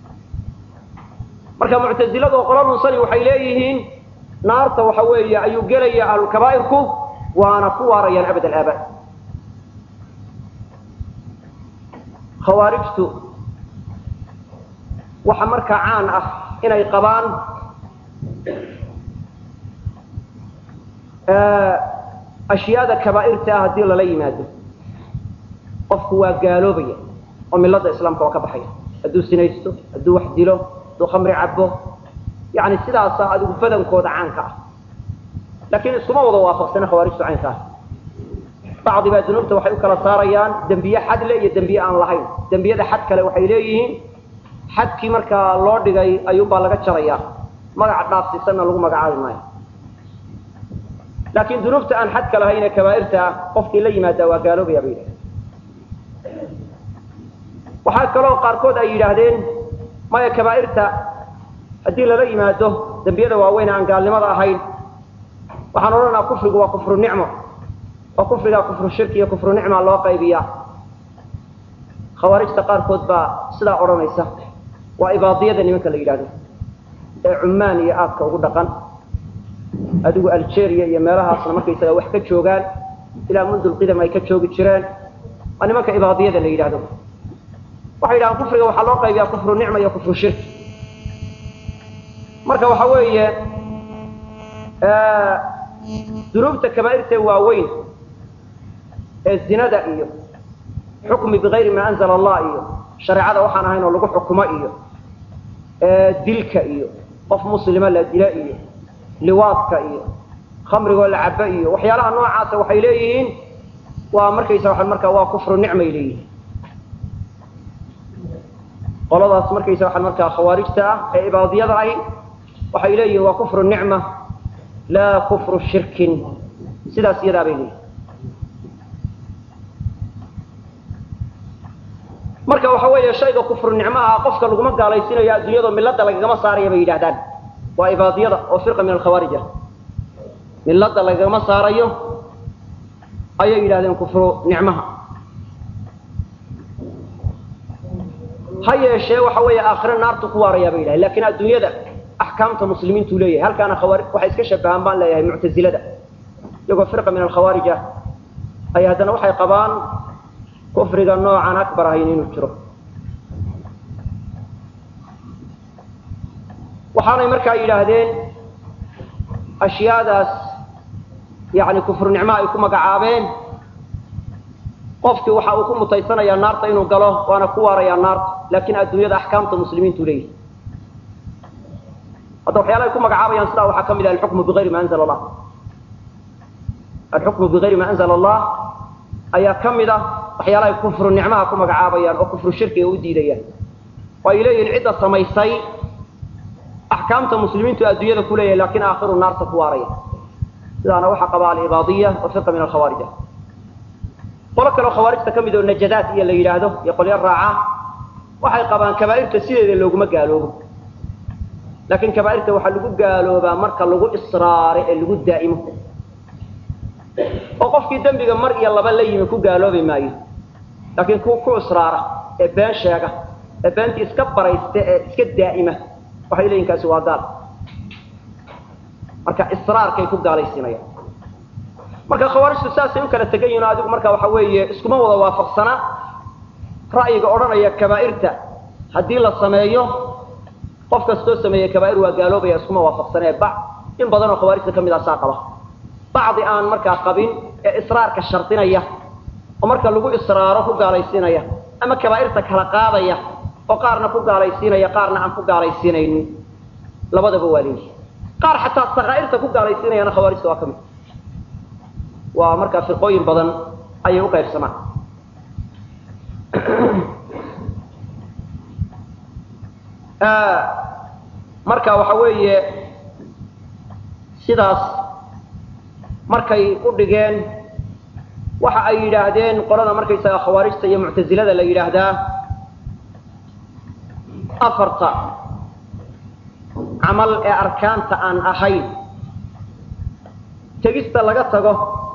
marka muctazilada oo qolo lunsani waxay leeyihiin naarta waxa weeye ayuu gelaya ahlulkabaa'irku waana ku waarayaan abad alaabaad khawaarijtu waxa markaa caan ah inay qabaan ashyaada kabaa'irta ah haddii lala yimaado qofku waa gaaloobaya oo milada islaamka waa ka baxaya hadduu sinaysto hadduu wax dilo hadduu khamri cabo yani sidaasa adigu badankooda caanka ah laakiin iskuma wada waafaqsana khawaarijtu caynkaas bacdi baa dunuubta waxay u kala saarayaan dembiye xad le iyo dembiye aan lahayn dembiyada xad kale waxay leeyihiin xadkii markaa loo dhigay ayuunbaa laga jarayaa magaca dhaafsiisanna lagu magacaabi maayo laakiin dunuubta aan xadka lahayn ee kabaa'irta ah qofkii la yimaadaa waa gaaloobaya bay yidhahdeen waxaa kaloo qaarkood ay yidhaahdeen maya kabaa'irta haddii lala yimaado dembiyada waaweyn aan gaalnimada ahayn waxaan odhanaynaa kufrigu waa kufru nicmo oo kufrigaa kufru shirki iyo kufru nicma loo qaybiyaa khawaarijta qaarkood baa sidaa odhanaysa waa ibaadiyada nimanka la yidhahdo ee cummaan iyo aadka ugu dhaqan adigu algeria iyo meelahaasna markaysaga wax ka joogaan ilaa mundulqidam ay ka joogi jireen waa nimanka ibaadiyada la yidhahdo waxay yidhahaan kufriga waxaa loo qaybiyaa kufru nicma iyo kufru shirki marka waxa weeye dunuubta kabaa'irta waaweyn ee zinada iyo xukmi bigayri maa anzala allah iyo shareecada waxaan ahayn oo lagu xukumo iyo dilka iyo qof muslima la dila iyo liwaadka iyo khamrigoo la cabo iyo waxyaalaha noocaasa waxay leeyihiin waa markaysa waa markaa waa kufru nicmay leeyihiin qoladaas markaysa waxaa markaa khawaarijta ah ee ibaadiyada ahi waxay leeyihiin waa kufru nicma laa kufru shirkin sidaas iyadaa bay leeyihin marka waxa weeye shayga kufru nicmaha qofka laguma gaalaysiinayo adduunyado milada lagagama saaraya bay yidhahdaan waa ibaadiyada oo firqa min alkhawaarij ah milada lagagama saarayo ayay yidhahdeen kufru nicmaha ha yeeshee waxa weeye aakhire naartu ku waarayaa bay yidhahdeen lakin adduunyada axkaamta muslimiintuu leeyahay halkaana khawaari waxay iska shabahaan baan leeyahay muctazilada iyagoo firqa min alkhawaarij ah ay haddana waxay qabaan kufriga noocan akbar ahayn inuu jiro waxaanay markaa yidhaahdeen ashyaadaas yani kufru nicmo ay ku magacaabeen qofkii waxa uu ku mutaysanayaa naarta inuu galo waana ku waarayaa naarta laakiin adduunyada axkaamta muslimiintu leeyahay hadda waxyaala ay ku magacaabayaan sidaa waxaa ka mid ah alxukmu bigayri ma anzala allah alxukmu bigayri ma anzala allah ayaa ka mid ah waxyaalahay kufru nicmaha ku magacaabayaan oo kufru shirkiga u diidayaan oo ay leeyihin cidda samaysay axkaamta muslimiintu adduunyada ku leeyahay lakin aakhiru naarta ku waaraya sidaana waxaa qaba alibaadiya oo firqa min alkhawaarij ah qolo kaleo khawaarijta ka mid oo najadaat iyo la yidhaahdo iyo qolyo raaca waxay qabaan kabaa'irta sideeda looguma gaaloobo laakiin kabaa'irta waxaa lagu gaaloobaa marka lagu israare ee lagu daa'imo oo qofkii dembiga mar iyo laba la yimi ku gaaloobi maayo laakiin ku ku israara ee been sheega ee beentii iska baraysta ee iska daa'ima waxay leeyihin kaasi waa gaal marka israarkay ku gaalaysiinayaan marka khawaarijtu saasay u kala tegan yihin adigu marka waxa weeye iskuma wada waafaqsana ra'yiga odhanaya kabaa'irta haddii la sameeyo qof kastoo sameeyey kabaa'ir waa gaaloobaya iskuma waafaqsanee ba in badanoo khawaarijta ka mid ah saa qaba bacdi aan markaa qabin ee israarka shardinaya oo marka lagu israaro ku gaalaysiinaya ama kabaa'irta kala qaadaya oo qaarna ku gaalaysiinaya qaarna aan ku gaalaysiinaynin labadaba waa leeyihi qaar xataa sakaa'irta ku gaalaysiinayana khawaarijta waa ka mid waa markaa firqooyin badan ayay u qaybsamaan marka waxa weeye sidaas markay u dhigeen waxa ay yidhaahdeen qolada markaysaga khawaarijta iyo muctasilada la yidhaahdaa afarta camal ee arkaanta aan ahayn tegista laga tago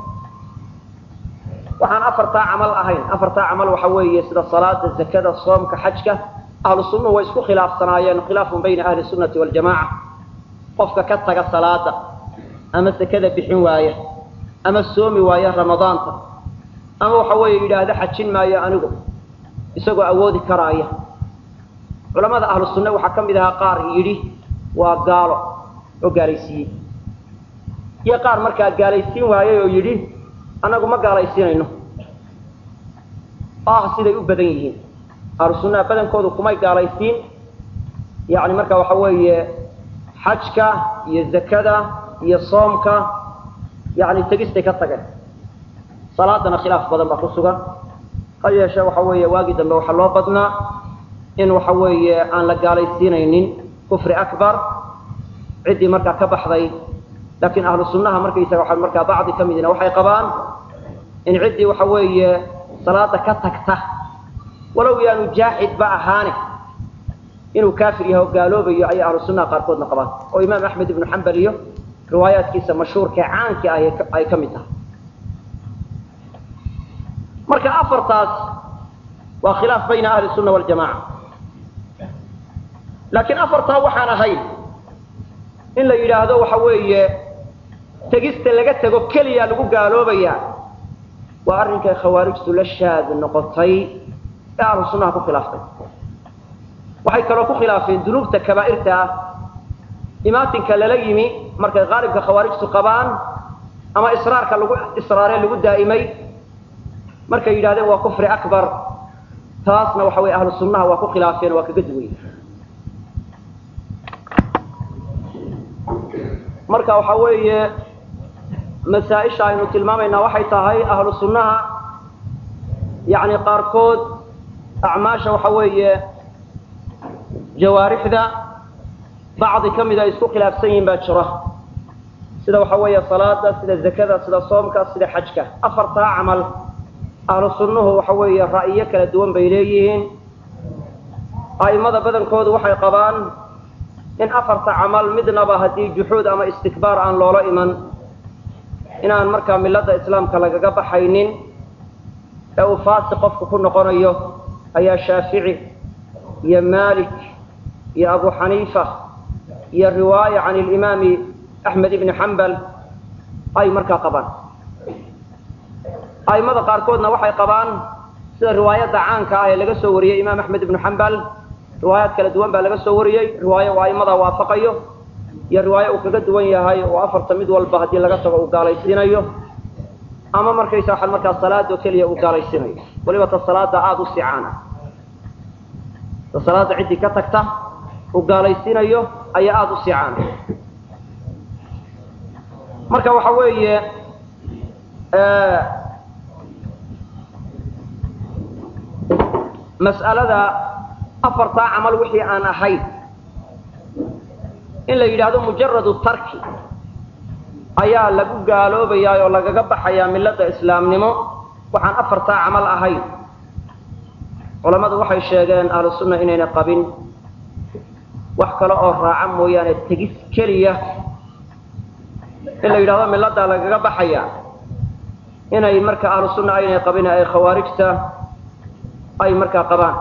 waxaan afartaa camal ahayn afartaa camal waxa weeye sida salaada zakada soomka xajka ahlu sunnuhu way isku khilaafsanaayeen khilaafun bayna ahli sunnati waljamaca qofka ka taga salaada ama zakada bixin waaya ama soomi waaya ramadaanta ama waxa weeye yidhaahda xajin maayo anigu isagoo awoodi karaaya culamada ahlu sunne waxaa ka mid ahaa qaar yidhi waa gaalo oo gaalaysiiyey iyo qaar markaa gaalaysiin waayay oo yidhi annagu ma gaalaysiinayno ah siday u badan yihiin ahlu sunnaha badankoodu kumay gaalaysiin yacni marka waxa weeye xajka iyo zakada iyo soomka yacni tegistay ka tageen salaadana khilaaf badan baa ku sugan ha yeeshee waxa weeye waagii dambe waxaa loo badnaa in waxa weeye aan la gaalaysiinaynin kufri akbar ciddii markaa ka baxday laakiin ahlu sunnaha markaysaga waa markaa bacdi ka midina waxay qabaan in ciddii waxa weeye salaada ka tagta walow yaanu jaaxidba ahaane inuu kaafir yahay oo gaaloobayo ayay ahlu sunnaha qaarkoodna qabaan oo imaam axmed ibnu xambal iyo riwaayaadkiisa mashhuurka ee caanka ah ay ka mid tahay marka afartaas waa khilaaf bayna ahli sunna waljamaca laakiin afartaa waxaan ahayn in la yidhaahdo waxa weeye tegista laga tego keliya lagu gaaloobayaa waa arrinkay khawaarijtu la shaad noqotay ee ahlu sunnaha ku khilaaftay waxay kaloo ku khilaafeen dunuubta kabaa'irta ah imaatinka lala yimi markay qaalibka khawaarijtu qabaan ama israarka lagu israaree lagu daa'imay markay yidhahdeen waa kufri akbar taasna waxa weye ahlu sunnaha waa ku khilaafeen waa kaga duway marka waxa weeye masaa-isha aynu tilmaamaynaa waxay tahay ahlu sunnaha yacni qaarkood acmaasha waxa weeye jawaarixda bacdi ka mid ay isku khilaafsan yihiin baa jira sida waxa weeye salaada sida zakada sida soomka sida xajka afartaa camal ahlu sunnuhu waxa weeye ra'yo kala duwan bay leeyihiin a'immada badankoodu waxay qabaan in afarta camal midnaba haddii juxuud ama istikbaar aan loola iman inaan markaa milladda islaamka lagaga baxaynin ee uu faasi qofku ku noqonayo ayaa shaafici iyo maalik iyo abu xaniifa iyo riwaaya can ilimaami axmed ibni xambal ay markaa qabaan a'immada qaarkoodna waxay qabaan sida riwaayadda caanka ah ee laga soo wariyey imaam axmed ibnu xambal riwaayaad kala duwan baa laga soo wariyey riwaayo uu a'immadaa waafaqayo iyo riwaayo uu kaga duwan yahay oo afarta mid walba haddii laga tago uu gaalaysiinayo ama markaysa waxaa markaa salaadoo keliya uu gaalaysiinayo weliba ta salaada aada u sicaana ta salaada ciddii ka tagta uu gaalaysiinayo ayaa aada u sicaana marka waxa weeye mas'alada afartaa camal wixii aan ahayn in la yidhaahdo mujaradu tarki ayaa lagu gaaloobayaa oo lagaga baxayaa milladda islaamnimo waxaan afartaa camal ahayn culammadu waxay sheegeen ahlu sunna inayna qabin wax kale oo raaca mooyaane tegis keliya in la yidhahdo milladdaa lagaga baxaya inay marka ahlu sunna aynay qabin ay khawaarijta ay markaa qabaan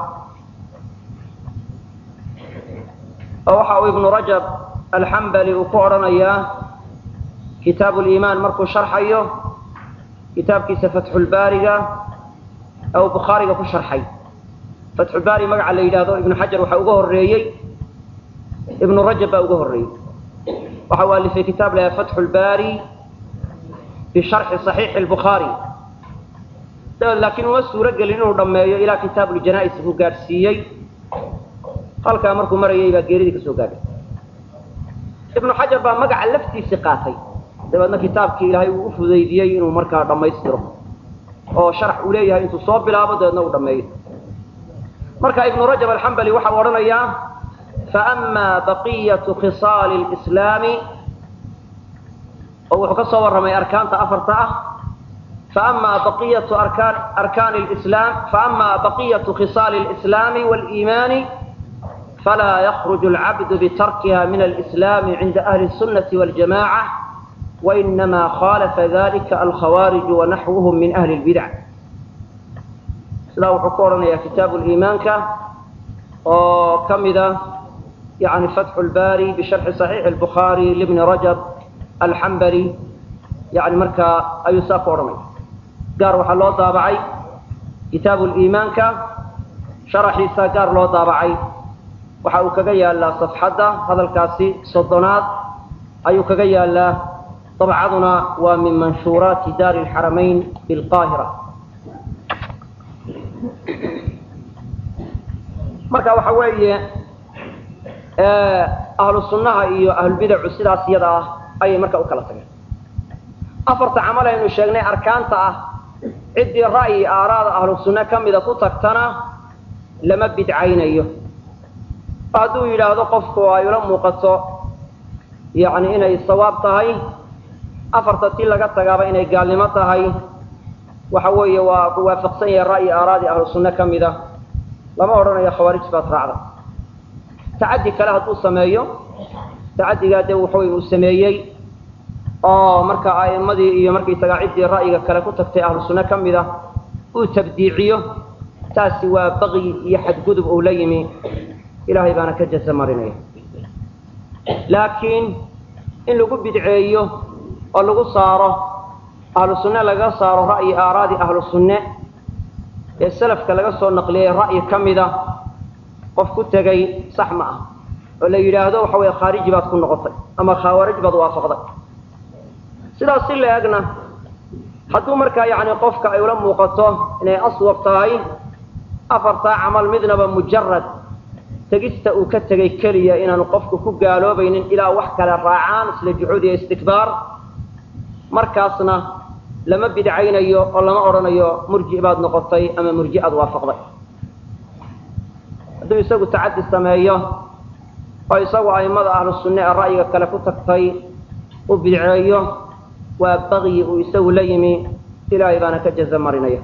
oo waxa uu ibnu rajab alxambali uu ku odhanayaa kitaabu liimaan markuu sharxayo kitaabkiisa fatxulbaariga ee uu bukhaariga ku sharxay fatxulbaari magaca la yidhaahdo ibnu xajar waxaa uga horreeyey ibnu rajab baa uga horreeyey waxa uu alifay kitaab laha fatxu lbaari bisharxi saxiixi lbukhaari dabeed laakiin uma suuro gelin inuu dhammeeyo ilaa kitaabuljanaa'is buu gaadhsiiyey halkaa markuu marayay baa geeridii ka soo gaadhay ibnu xajar baa magaca laftiisii qaatay dabeedna kitaabkii ilaahay uu u fudaydiyey inuu markaa dhammaystiro oo sharax uu leeyahay intuu soo bilaabo dabeedna uu dhammeeyo marka ibnu rajab alxambali waxa uu odhanayaa faama baqiyatu khisaali lislaami oo wuxuu ka soo warramay arkaanta afarta ah faama baqiyatu arkaan arkaani lislaam faama baqiyatu khisaali lislaami waliimaani falaa yakhruju alcabdu bitarkiha min alislaami cinda ahli الsunnati waljamaca wainama khalafa dalika alkhawaariju wanaxwuhum min ahli اlbidac sidaa wuxuu ku odhanayaa kitaabu liimaanka oo ka mida yani fatxu lbari bisharxi صaxiixi اlbukhaari libni rajab alxambali yani markaa ayuu saa ku odhanaya gaar waxaa loo daabacay kitaabu liimaanka sharaxiisa gaar loo daabacay waxa uu kaga yaalaa safxadda hadalkaasi soddonaad ayuu kaga yaalaa dabcaduna waa min manshuuraati daari اlxaramayn bilqaahira marka waxa weeye ahlu sunnaha iyo ahlulbidacu sidaas iyada ah ayay marka u kala tageen afarta camal aynu sheegnay arkaanta ah ciddii ra'yi aaraada ahlu sunne ka mida ku tagtana lama bidcaynayo hadduu yidhaahdo qofku ay ula muuqato yacni inay sawaab tahay afarta tii laga tagaaba inay gaalnimo tahay waxa weeye waa ku waafaqsan yahay ra'yi aaraadii ahlu sunne ka mida lama odhanayo khawaarij baad raacda tacaddi kale hadduu sameeyo tacaddigaa dee waxawey uu sameeyey oo marka a'immadii iyo markaysagaa ciddii ra'yiga kale ku tagtay ahlu sunne ka mida uu tabdiiciyo taasi waa baqyi iyo xadgudub uu la yimi ilaahay baana ka jaza marinaya laakiin in lagu bidceeyo oo lagu saaro ahlu sunne laga saaro ra'yi aaraadii ahlu sunne ee salafka laga soo naqliyay ra'yi ka mida qof ku tegay sax ma ah oo la yidhaahdo waxa weeye khaariji baad ku noqotay ama khawaarij baad waafaqday sidaas si la egna hadduu markaa yacni qofka ay ula muuqato inay aswab tahay afartaa camal midnaba mujarad tegista uu ka tegay keliya inaanu qofku ku gaaloobaynin ilaa wax kale raacaan isla juxuud iyo istikbaar markaasna lama bidcaynayo oo lama odhanayo murji baad noqotay ama murji aad waafaqday hadduu isagu tacaddi sameeyo oo isagu a'immada ahlu sunne ee ra'yiga kale ku tagtay u bidceeyo waa baqyi uu isagu la yimi ilaahay baana ka jaza marinaya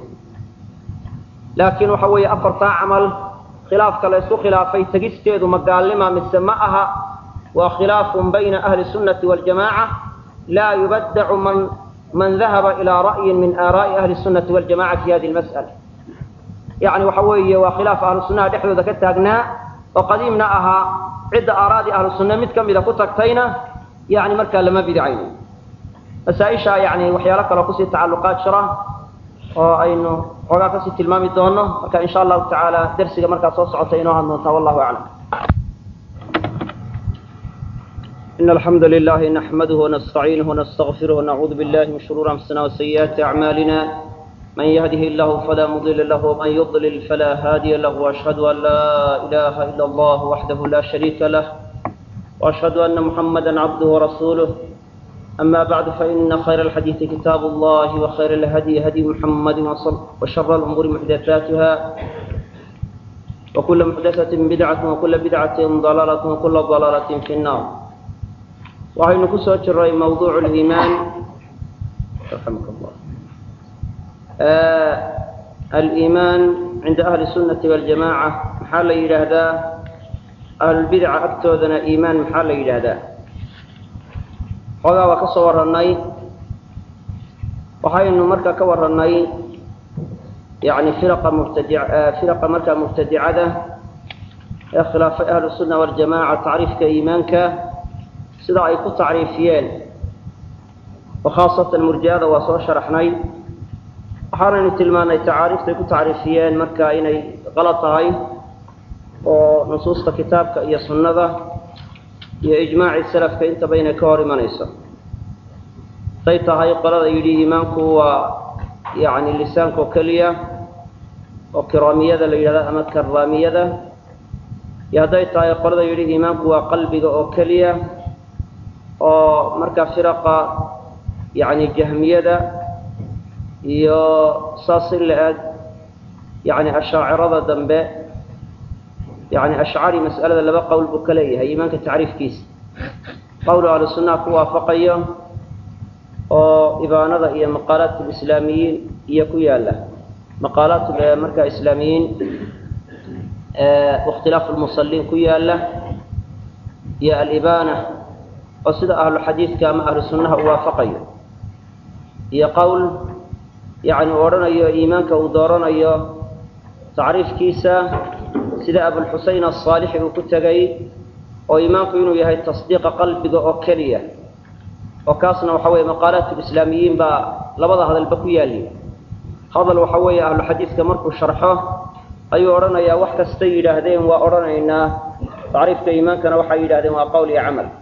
laakiin waxa weeye afartaa camal khilaafka la isku khilaafay tegisteedu ma gaalnima mise ma aha waa khilaafun bayna ahli sunnati waljamaaca laa yubaddacu man man dahaba ilaa ra'yin min aaraa'i ahli sunnati waljamaca fi hadi lmas'ala yacni waxa weeye waa khilaaf ahlu sunnaha dhexdooda ka taagnaa oo qadiimna ahaa cidda aaraadii ahlu sunne mid ka mida ku tagtayna yani markaa lama bidcayno masaaisha yani waxyaalo kaloo kusii tacalluqaad jira oo aynu xoogaa kasii tilmaami doono marka insha allahu tacaala dersiga markaa soo socota inoo had doontaa wallahu aclam إن الحمد لله نحمده ونستعينه ونستغفره ونعوذ بالله من شرور أنفسنا وسيئات أعمالنا من يهده الله فلا مضل له ومن يضلل فلا هادي له وأشهد أن لا إله إلا الله وحده لا شريك له وأشهد أن محمدا عبده ورسوله أما بعد فإن خير الحديث كتاب الله وخير الهدي هدي محمد وشر الأمور محدثاتها وكل محدثة بدعة وكل بدعة ضلالة وكل ضلالة في النار وهي نكسو جري موضوع الإيمان رحمك الله آه الإيمان عند أهل السنة والجماعة محل إلى هذا أهل البدع أكتوذنا إيمان محل إلى هذا xoogaa waa ka soo warannay waxaynu markaa ka warannay yani firaqa mubtadi firaqa markaa mubtadicada ee khilaafay ahlu sunna waljamaca tacriifka iimaanka sida ay ku tacriifiyeen oo khaasatan murji'ada waa soo sharaxnay waxaanaynu tilmaanay tacaariiftay ku tacriifiyeen marka inay qalad tahay oo nusuusta kitaabka iyo sunnada iyo ijmaaci salafka intaba inay ka hor imanayso say tahay qolada yidhi iimaanku waa yacni lisaanka oo keliya oo kiraamiyada la yidhahda ama karaamiyada iyo hadday tahay qolada yidhi iimaanku waa qalbiga oo keliya oo markaa firaqa yacni jahmiyada iyo saas in la eg yacni ashaacirada dambe yacni ashcari mas'alada laba qowl buu ka leeyahay iimaanka tacriifkiisa qowlu ahlu sunnaha ku waafaqayo oo ibaanada iyo maqaalaat lislaamiyiin iyo ku yaala maqaalaat marka islaamiyiin wakhtilaafu lmusaliin ku yaala iyo alibaana oo sida ahlu xadiidka ama ahlu sunnaha u waafaqayo iyo qowl yacni uu odhanayo iimaanka uu dooranayo tacriifkiisa sida abulxusein asaalixi uu ku tegay oo iimaanku inuu yahay tasdiiqa qalbiga oo keliya oo kaasna waxa weeye maqaalaat lislaamiyiin baa labada hadalba ku yaali hadal waxa weeye ahlu xadiidka markuu sharxo ayuu odhanayaa wax kastay yidhaahdeen waa odhanaynaa tacriifka iimaankana waxay yidhahdeen waa qowl iyo camal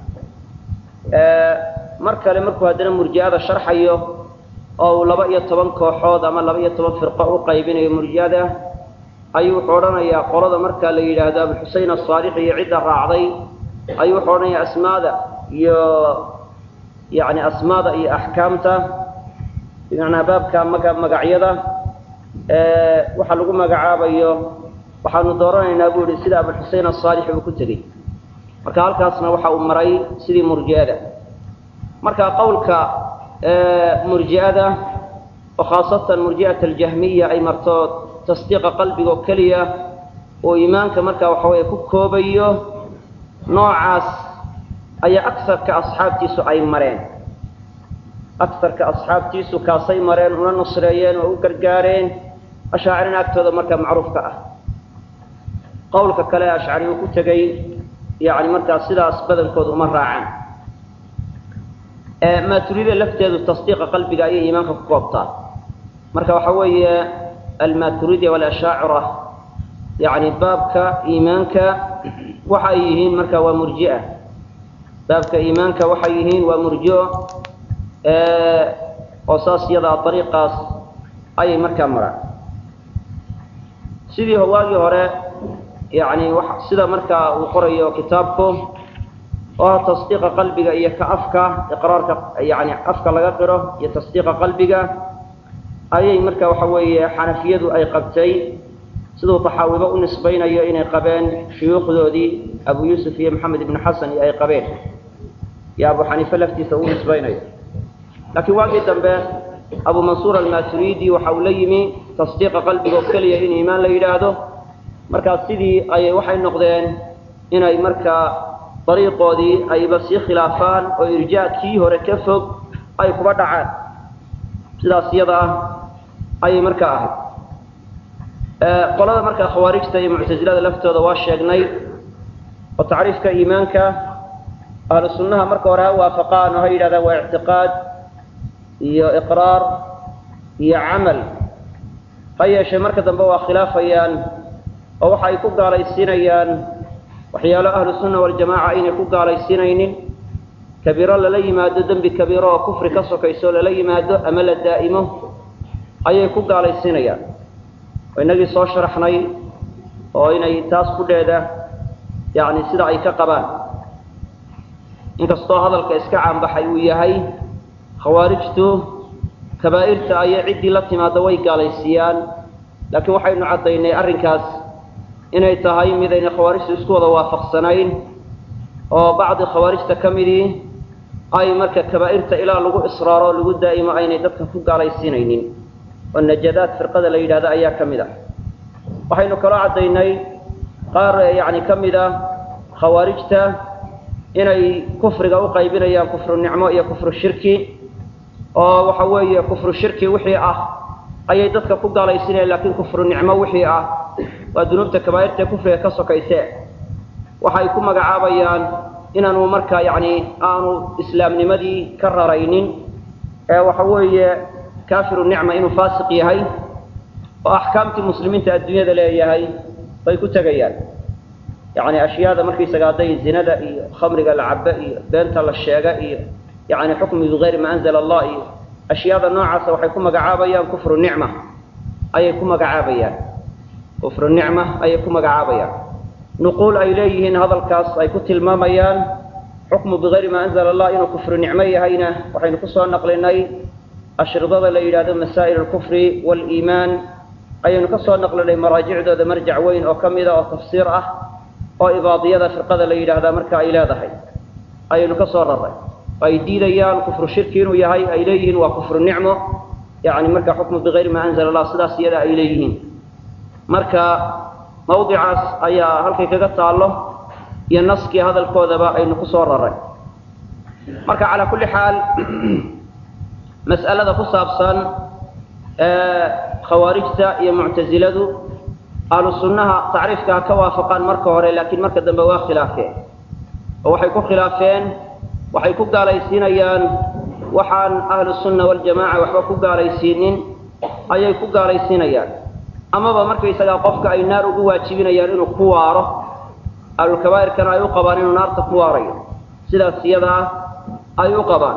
mar kale markuu haddana murji'ada sharxayo oo uu laba iyo toban kooxood ama laba iyo toban firqo u qaybinayo murji'ada ayuu wuxuu odhanayaa qolada markaa la yidhaahdo abuxusein asaalixi iyo cidda raacday ayuu wuxuu odhanayaa asmaada iyo yacni asmaada iyo axkaamta bimacnaa baabka maga magacyada waxaa lagu magacaabayo waxaanu dooranaynaa buu yihi sida abuxusein asaalixi uu ku tegey marka halkaasna waxa uu maray sidii murji'ada marka qowlka murji'ada oo khaasatan murji'at aljahmiya ay marto tasdiiqa qalbiga oo keliya oo iimaanka marka waxa weeye ku koobayo noocaas ayaa agsarka asxaabtiisu ay mareen agsarka asxaabtiisu kaasay mareen una nusreeyeen oo u gargaareen ashaacirina agtooda markaa macruufka ah qowlka kale ashcari uu ku tegey yacni markaa sidaas badankooda uma raacaan maaturida lafteedu tasdiiqa qalbiga ayay iimaanka ku koobtaa marka waxa weeye almaturidia walashaacira yacni baabka iimaanka waxay yihiin marka waa murji'a baabka iimaanka waxay yihiin waa murji'o oo saas yadaa ariiqaas ayay markaa maraan sidii waagii hore yani sida markaa uu qorayo kitaabku oo ah tasdiiqa qalbiga iyo ka afka iqraarka yani afka laga qiro iyo tasdiiqa qalbiga ayay marka waxa weeye xanafiyadu ay qabtay siduu taxaawibo u nisbaynayo inay qabeen shuyuukhdoodii abu yuusuf iyo maxamed ibnu xasan iyo ay qabeen iyo abu xaniife laftiisa uu nisbaynayo laakiin waagii dambe abu mansuur almaturidi waxa uu la yimi tasdiiqa qalbiga oo keliya in iimaan la yidhaahdo markaas sidii ayay waxay noqdeen inay markaa dariiqoodii ayba sii khilaafaan oo irjaa kii hore ka fog ay kuba dhacaan sidaas iyada ah ayay markaa ahayd qolada markaa khawaarijta iyo muctasilada laftooda waa sheegnay oo tacriifka iimaanka ahlu sunnaha marka hore ha waafaqaan oo ha yidhahdaan waa ictiqaad iyo iqraar iyo camal ha yeeshee marka dambe waa khilaafayaan oo waxa ay ku gaalaysiinayaan waxyaalo ahlu sunna waljamaaca aynay ku gaalaysiinaynin kabiiro lala yimaado dembi kabiiro oo kufri ka sokayso lala yimaado ama la daa'imo ayay ku gaalaysiinayaan oo inagii soo sharaxnay oo inay taas kudheeda yacni sida ay ka qabaan inkastoo hadalka iska caanbaxay uu yahay khawaarijtu kabaa'irta ayay ciddii la timaado way gaalaysiiyaan laakiin waxaynu caddaynay arrinkaas inay tahay midayna khawaarijtu isku wada waafaqsanayn oo bacdi khawaarijta ka midii ay marka kabaa'irta ilaa lagu israaro lagu daa'imo aynay dadka ku gaalaysiinaynin oo najadaad firqada la yidhahdo ayaa ka mid ah waxaynu kaloo caddaynay qaar yacni ka mid ah khawaarijta inay kufriga u qaybinayaan kufru nicmo iyo kufru shirki oo waxa weeye kufru shirki wixii ah ayay dadka ku gaalaysiinayaan laakiin kufru nicmo wixii ah waa dunuubta kabaa'irtae kufriga ka sokayse waxay ku magacaabayaan inaanu markaa yacni aanu islaamnimadii ka raraynin ee waxa weeye kaafiru nicma inuu faasiq yahay oo axkaamtii muslimiinta adduunyada leeyahay bay ku tegayaan yacni ashyaada markaysaga hadday zinada iyo khamriga la cabo iyo beenta la sheega iyo yacni xukmi bigayri ma anzala allah iyo ashyaada noocaasa waxay ku magacaabayaan kufru nicma ayay ku magacaabayaan kufru nicma ayay ku magacaabayaan nuquul ay leeyihiin hadalkaas ay ku tilmaamayaan xukmu bigayri maa anzala allah inuu kufri nicmo yahayna waxaynu kusoo naqlinay ashridada la yidhahdo masaa'il alkufri waaliimaan ayaynu ka soo naqlinay maraajicdooda marjac weyn oo ka mida oo tafsiir ah oo ibaadiyada firqada la yidhaahdaa marka ay leedahay ayaynu ka soo raray ay diidayaan kufru shirki inuu yahay ay leeyihiin waa kufru nicmo yani marka xukmu bigayri maa anzala allah sidaas iyada ay leeyihiin marka mawdicaas ayaa halkay kaga taallo iyo naskii hadalkoodaba aynu ku soo raray marka calaa kulli xaal mas'alada ku saabsan khawaarijta iyo muctasiladu ahlu sunnaha tacriifka ha ka waafaqaan marka hore laakiin marka dambe waa khilaafeen oo waxay ku khilaafeen waxay ku gaalaysiinayaan waxaan ahlu sunna waljamaca waxba ku gaalaysiinin ayay ku gaalaysiinayaan amaba markaysagaa qofka ay naar ugu waajibinayaan inuu ku waaro ahlulkabaa'irkana ay u qabaan inuu naarta ku waarayo sidaas iyadaa ay u qabaan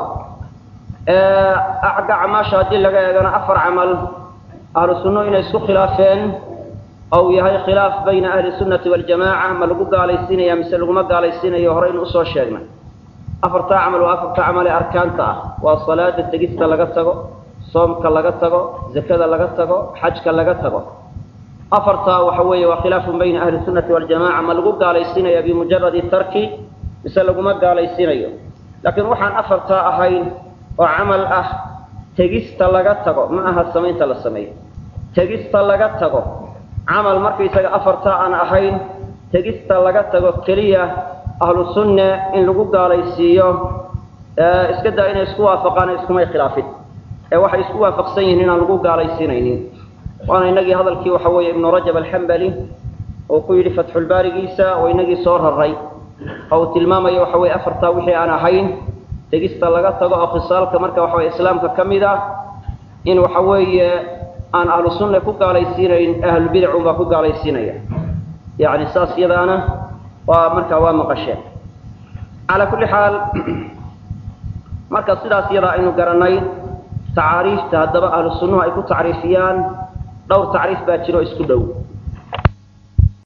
agga camaasha haddii laga eegana afar camal ahlu sunno inay isku khilaafeen oo uu yahay khilaaf bayna ahli sunnati waljamaaca ma lagu gaalaysiinaya mise laguma gaalaysiinayo horeynu usoo sheegnay afartaa camal waa afarta camal ee arkaanta ah waa salaada tegista laga tago soomka laga tago zakada laga tago xajka laga tago afartaa waxa weeye waa khilaafun bayna ahli sunnati waljamaca ma lagu gaalaysiinaya bimujaradi tarki mise laguma gaalaysiinayo laakiin waxaan afartaa ahayn oo camal ah tegista laga tago ma aha samaynta la sameeyo tegista laga tago camal markaysaga afartaa aan ahayn tegista laga tago keliya ahlu sunne in lagu gaalaysiiyo iska daa inay isku waafaqaan iskumay khilaafin ee waxay isku waafaqsan yihiin inaan lagu gaalaysiinaynin waana inagii hadalkii waxa weeye ibnu rajab alxambali uu ku yidhi fatxulbaarigiisa oo inagii soo raray oo uu tilmaamayo waxa weye afartaa wixii aan ahayn tegista laga tago oo khisaalka marka waxa weye islaamka ka mid ah in waxa weeye aan ahlu sunna ku gaalaysiinayn ahlulbidacun baa ku gaalaysiinaya yani saas iyadaana waa markaa waa maqasheen calaa kulli xaal marka sidaas iyadaa aynu garanay tacaariifta haddaba ahlu sunnuhu ay ku tacriifiyaan dhowr tacriif baa jiro isku dhow